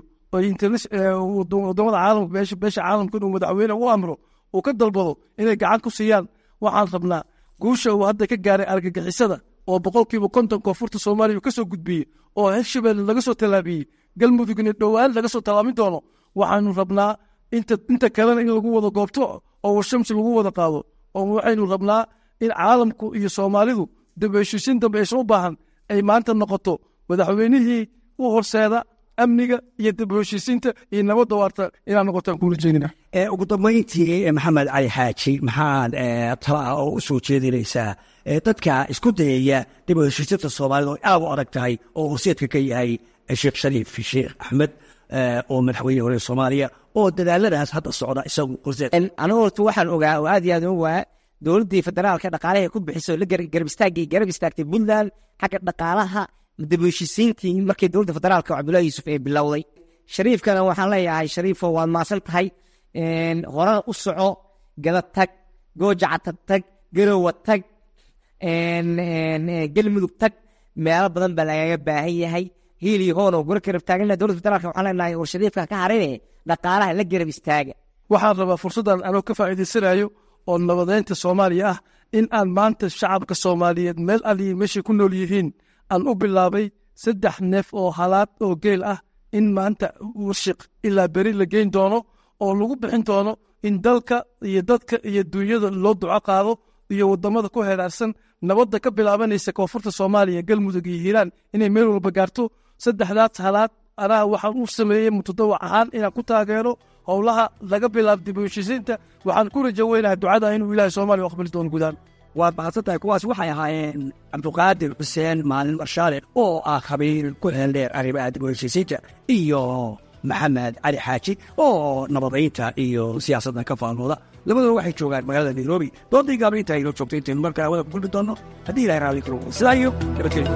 wadamada caalamka beesha caalamka inuu madaxweyne u amro uu ka dalbado inay gacan ku siiyaan waxaan rabnaa guusha uu hadda ka gaaray argagixisada oo boqolkiiba konton koonfurta soomaaliya ka soo gudbiyey oo hirshabelle laga soo tallaabiyey galmudugna dhowaan laga soo tallaabin doono waxaanu rabnaa inta kalena in lagu wada goobto oo washamsi lagu wada qaado oo waxaynu rabnaa in caalamku iyo soomaalidu dib heshiisiin dambe aysan u baahan ay maanta noqoto madaxweynihii u horseeda amniga iyo dib heshiisiinta iyo nabadda waarta inaan noqotaan kula jeedina ugu dambayntii maxamed cali xaaji maxaad tala ah oo u soo jeedinaysaa dadka isku dayaya dib u heshiisiinta soomaalida oo aad u adag tahay oo horseedka ka yahay sheekh shariif sheekh axmed oo madaxweyne hore soomaaliya oo dadaaladaas hadda socda isagu horseed anigu horta waxaan ogaa oo aad iyo aad ogaa dowladdii federaalka dhaqaalaha ku bixiso la garab istaagay garab istaagtay puntland xagga dhaqaalaha dib u heshiisiintii markii dowladda federaalka cabdullahi yuusuf ay bilowday shariifkana waxaan leeyahay shariifo waad maasan tahay horena u soco gada tag goojacata tag garowa tag galmudug tag meelo badan baa lagaga baahan yahay hiil iyo hoon oo gura karab taagana dowladda federaalka waxaan leenahay war shariifka ka harine dhaqaalaha la garab istaaga waxaan rabaa fursaddan anoo ka faa'iidaysanayo oo nabadeynta soomaaliya ah in aan maanta shacabka soomaaliyeed meel aliyi meeshay ku nool yihiin aan u bilaabay saddex neef oo halaad oo geel ah in maanta warshiq ilaa beri la geyn doono oo lagu bixin doono in dalka iyo dadka iyo dunyada loo duco qaado iyo wadamada ku heeraarsan nabadda ka bilaabanaysa koonfurta soomaaliya galmudug iyo hiiraan inay meel walba gaarto saddexdaas halaad anaa waxaan u sameeyey mutadawac ahaan inaan ku taageero howlaha laga bilaabo dib u heshiisiinta waxaan ku rajo weynahay ducada inuu ilaahay soomaaliya aqbali doono guudaan waad mahadsan tahay kuwaas waxay ahaayeen cabduqaadir xuseen maalin marshaale oo ah khabiir ku heeldheer arrimaha dib u heshiisiinta iyo maxamed cali xaaji oo nabadaynta iyo siyaasadda ka faalmooda labadooda waxay joogaan magaalada nairobi doodii gaabla inta aynoo joogto intaynu markaa wada kulmi doonno haddii ilahay raalli karo sidaa iyo nabadgelyo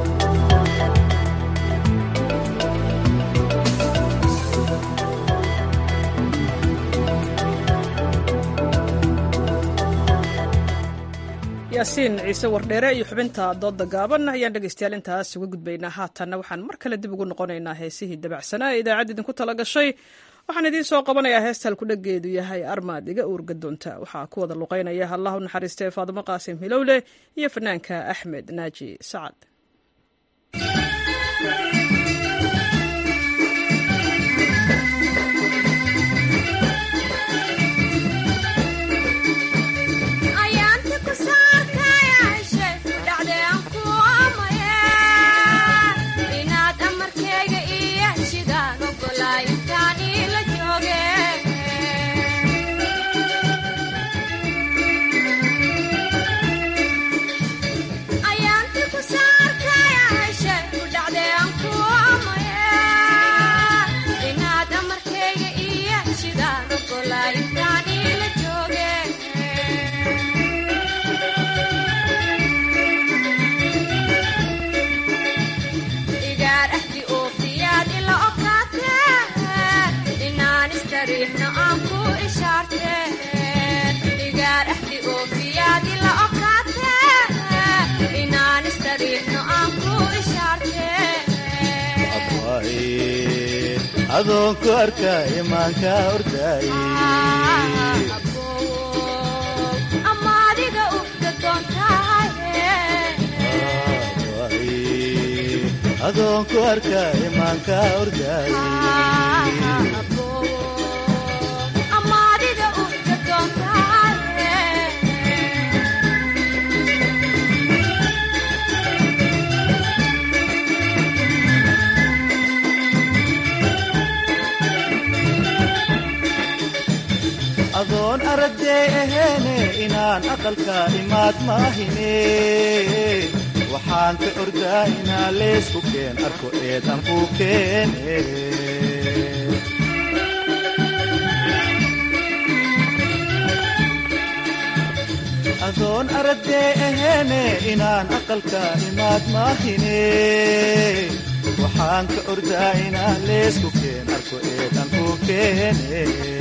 yaasiin ciise wardheere iyo xubinta doodda gaaban ayaan dhegaystayaal intaas uga gudbaynaa haatanna waxaan mar kale dib ugu noqonaynaa heesihii dabacsanaa ee idaacadda idinku tala gashay waxaan idiin soo qabanayaa heestal kudhageedu yahay armaad iga uurga doonta waxaa ku wada luqaynaya allahu naxariistee faadimo qaasim hilowle iyo fanaanka axmed naaji sacad ayaanti ku saarkaya heshe ku dhacdee aan ku adoonku arkay imaanka ordaaye adoonku arkay imaanka ordaaye adoon aragdee aheene inaan aqalka imaad maahine waxaan ka ordaa inaa leesku keen arko eedan ku keene adoon aragdee aheene inaan aqalka imaad maahine waxaan ka ordaa inaa leesku keen arko eedan ku keene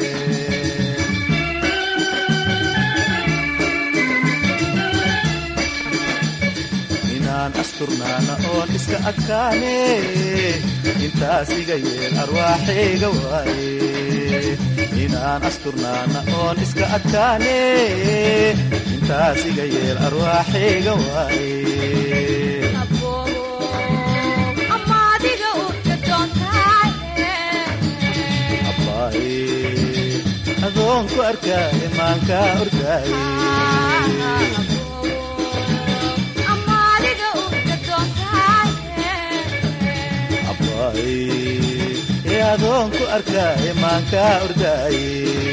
inaan asturnaana oon iska adkaane intaas iga yeel arwaaxayga waaye inaan asturnaana oon iska adkaane intaas iga yeel arwaaxayga waaye adoonku arkaa imaanka ordaaye ee adoonku arkaa imaanka ordaaye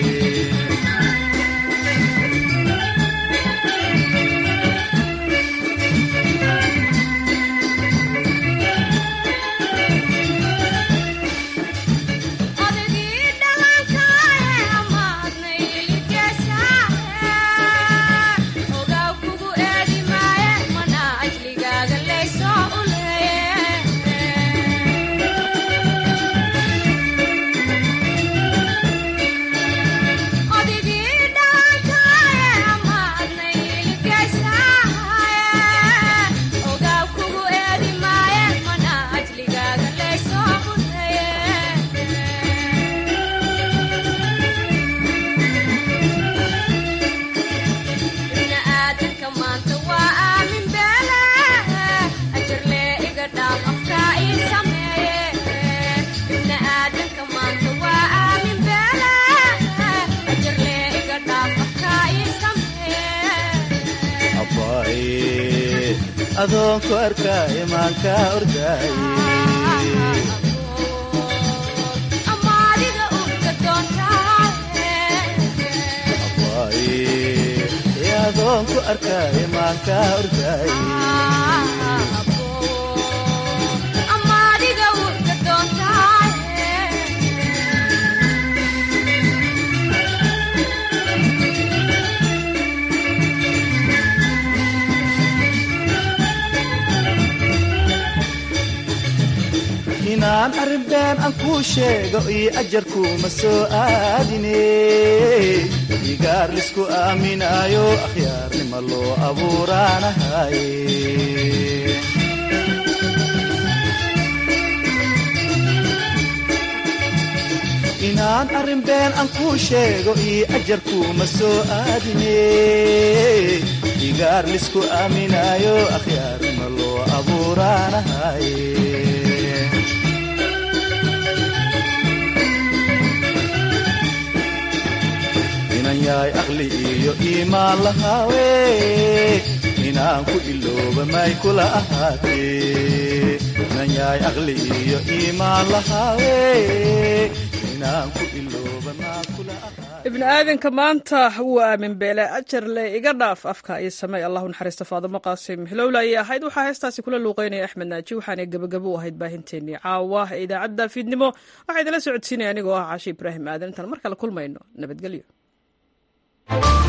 adoonku arkaa imaanka ordaaye ee adoonku arkaa imaanka ordaaye inaan arrin been aan kuu sheego iyo ajarkuuma soo aadine igaar lisku aaminaayo akhyaarnima loo abuuraanahaye inaan arrin been aan kuu sheego iyo ajarkuuma soo aadine igaar lisku aaminaayo akhyaarnima loo abuuraanahaye inan yahay aqli iyo iimaan lahaawe inaan ku ilooba may kula ahaatee inan yahay aqli iyo iimaan lahaawe inaan ku ilooba maa kula ibni aadanka maanta wuu aamin beele ajarle iga dhaaf afka iyo samey allahu naxariista faadimo qaasim hilowla ayay ahayd waxaa heestaasi kula luuqeynaya axmed naaji waxaanay gebagabo u ahayd baahinteenii caawa ee idaacadda fiidnimo waxaa idinla socodsiinaya anigoo ah caashi ibraahim aadan intaan mar kale kulmayno nabadgelyo